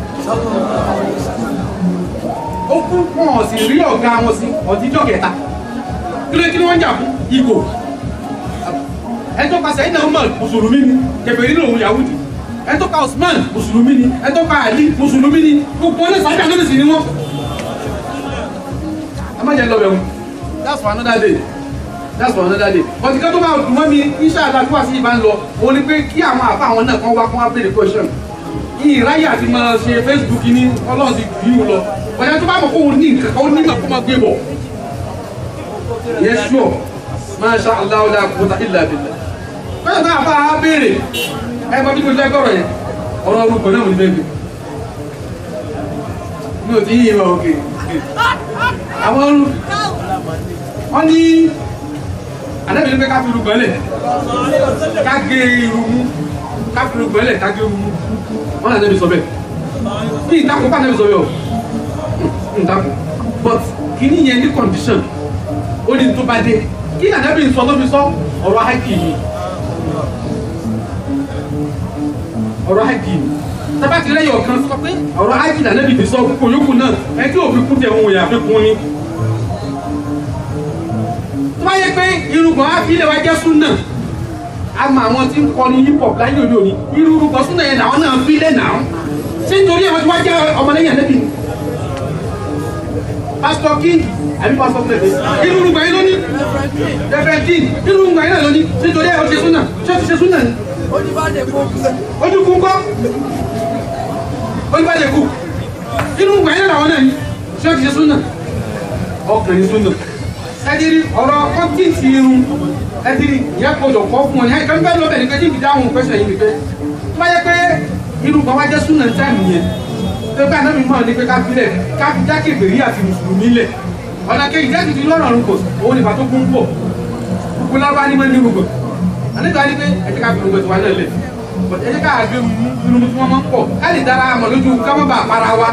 ó kú wọn ò sì rí ọ̀gá wọn sí ọ̀díjọ́ kẹta kí ló kí ló wọ́n jà fún ìgò ẹjọ́ pa sẹ́yìn náà mọ̀ mùsùlùmí ni kẹfẹ́rí ní òun yahudi ẹjọ́ pa usman mùsùlùmí ni ẹjọ́ pa ali mùsùlùmí ni gbogbo wọn ní sàbí àná nìsí ni wọn. ẹ má jẹ lọ bẹ̀ wọn that's for another day that's for another day but nǹkan tó bá dùn mọ́ mi iṣẹ́ àdájọ́ àti ìbá ń lọ òun ni pé kí àwọn àfa àwọn náà kàn wá kàn wá béèrè question ìráyè àti máa ṣe facebook ní ọlọ́run ti bí wọn lọ ọ̀yà tó bá mọ̀ kó ní nǹkan kan ó ní nǹkan kó máa gbé bọ̀ yẹn sure masha allah la quwwata illa billah bẹ́ẹ̀ náà bá a béèrè ẹ bá bí mo jẹ́ gbọ́rọ̀ yẹn ọ̀rọ̀ orúkọ náà mo ní bẹ́ẹ̀ bí mi ò tí yí ìwà òkè àwọn ọrùn wọ́n ní àdébìnrin pé ká fi irúgbọ́n lẹ̀ ká gé irun mú ká fi irúgbọ́n lẹ̀ ká gé irun mú wọ́n náà débi sọ bẹ́ẹ̀ bí ìtakùn bá débi sọ bẹ́ẹ̀ o ìtakùn but kìíní yẹn ní condition ó ní tó bá dé kí nàdẹ́bí sọ ló fi sọ ọ̀rọ̀ hákì yìí ọ̀rọ̀ hákì yìí tábà ti rẹ́yọ̀ kan sọ pé ọ̀rọ̀ hákì nàdẹ́bí ti sọ kókò yókù náà ẹ tí òfin kún tẹ̀ òun yà fi kún ni. tó bá yẹ pé irùngbọ̀n á fi ilé wa jẹ́ súnà a mọ àwọn tí ń kọrin hip hop láyé òde òní irùngbọ̀n súnà yẹn làwọn náà fi lé náà ṣé nítorí àwọn tí wọ́n jẹ́ ọmọlẹ́yìn àdẹ́bí ni pásítọ̀ king àbí pásítọ̀ pẹ̀lẹ́ irú rúgbà yín lóní reverendin irú rúgbà yín náà lóní nítorí ẹ̀ ó ṣe súnà ṣé ó ti ṣe súnà ni. ojú kú kọ́ olùbàdàn kù irú rúgbà yín làwọn náà ni ṣé ó ti ṣe súnà ọkùnrin súnà ẹdiri ọ̀rọ̀ kọ́ńtìntì irun ẹdiri ìyá gbọdọ̀ kọ́ fún ọ ní ẹ̀ka nígbà lọ́bẹ̀ nígbà tí ìdáhùn pẹ́sẹ̀ yìí nìkan tó bá yẹ pé inú kan wá jẹ́ súnà táìmù yẹn tó bá náà mi mọ̀ ní pé ká filẹ̀ ká fi jákè bèrè àti mùsùlùmí lẹ̀ ọ̀nà kejì jákè ti lọ́rọ̀ ọ̀run kò òun nípa tó kún pọ̀ kúkú lọ́ba ní mọ́ ní gbogbo àníkà ní pé ẹ̀jẹ̀ ká fi gbogbo tiwa náà lẹ̀ ẹ̀jẹ̀ ká gbé nínú tí wọ́n máa ń pọ̀ ká lè dára mọ̀ lójú ká má bàa para wa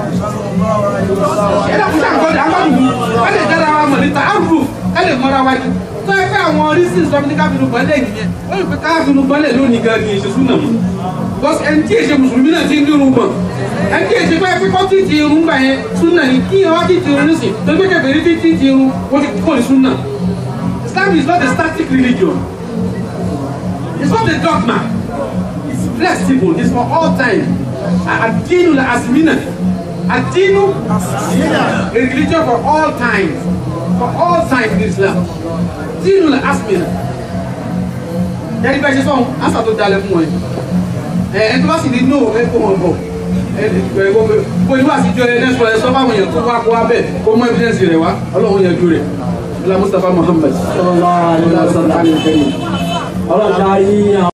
ẹ̀dá kúta nǹkan àgbàdùn ká lè dára mọ̀ níta àrùbù ká lè mọ́ra wa jù tó ẹ pé àwọn orísìí sọ ní káfíńù bọ́lẹ̀ nìyẹn ó lè pe káfíńù bọ́lẹ̀ lónìí gan ni èṣe súnà mọ́ because ẹni tí èṣe mùsùlùmí náà ti ń dúró mọ́ ẹni tí èṣe pé pípọ́ tí ti irun gbà yẹn súnà ni kí wọ́n ti ti irun nísìn tó gbé kẹfẹ́ rí tí ti ti irun ó ti kọ́ ní súnà Islam is not a static religion it's not a dogma it's flexible it's for all time àdínú la àsìmínà àdínú a religion for all times for all times in Islam dínú la asmina yẹni bẹ́ẹ̀ ṣe sọ́hun ásà tó dalẹ̀ fún wọn ẹ ẹ tó bá sì ní no ẹ kó wọn bọ̀ ẹ ẹ kó ìlú àtijọ́ ẹ nẹ́sọ̀ ẹ sọ́fà àwọn èèyàn tó wá kó wá bẹ́ẹ̀ kó mọ evidence rẹ̀ wá ọlọ́run yẹn ju rẹ̀ ọlá Mustapha Muhammad sallallahu alaihi wasallam ọlọ́dà yíyan.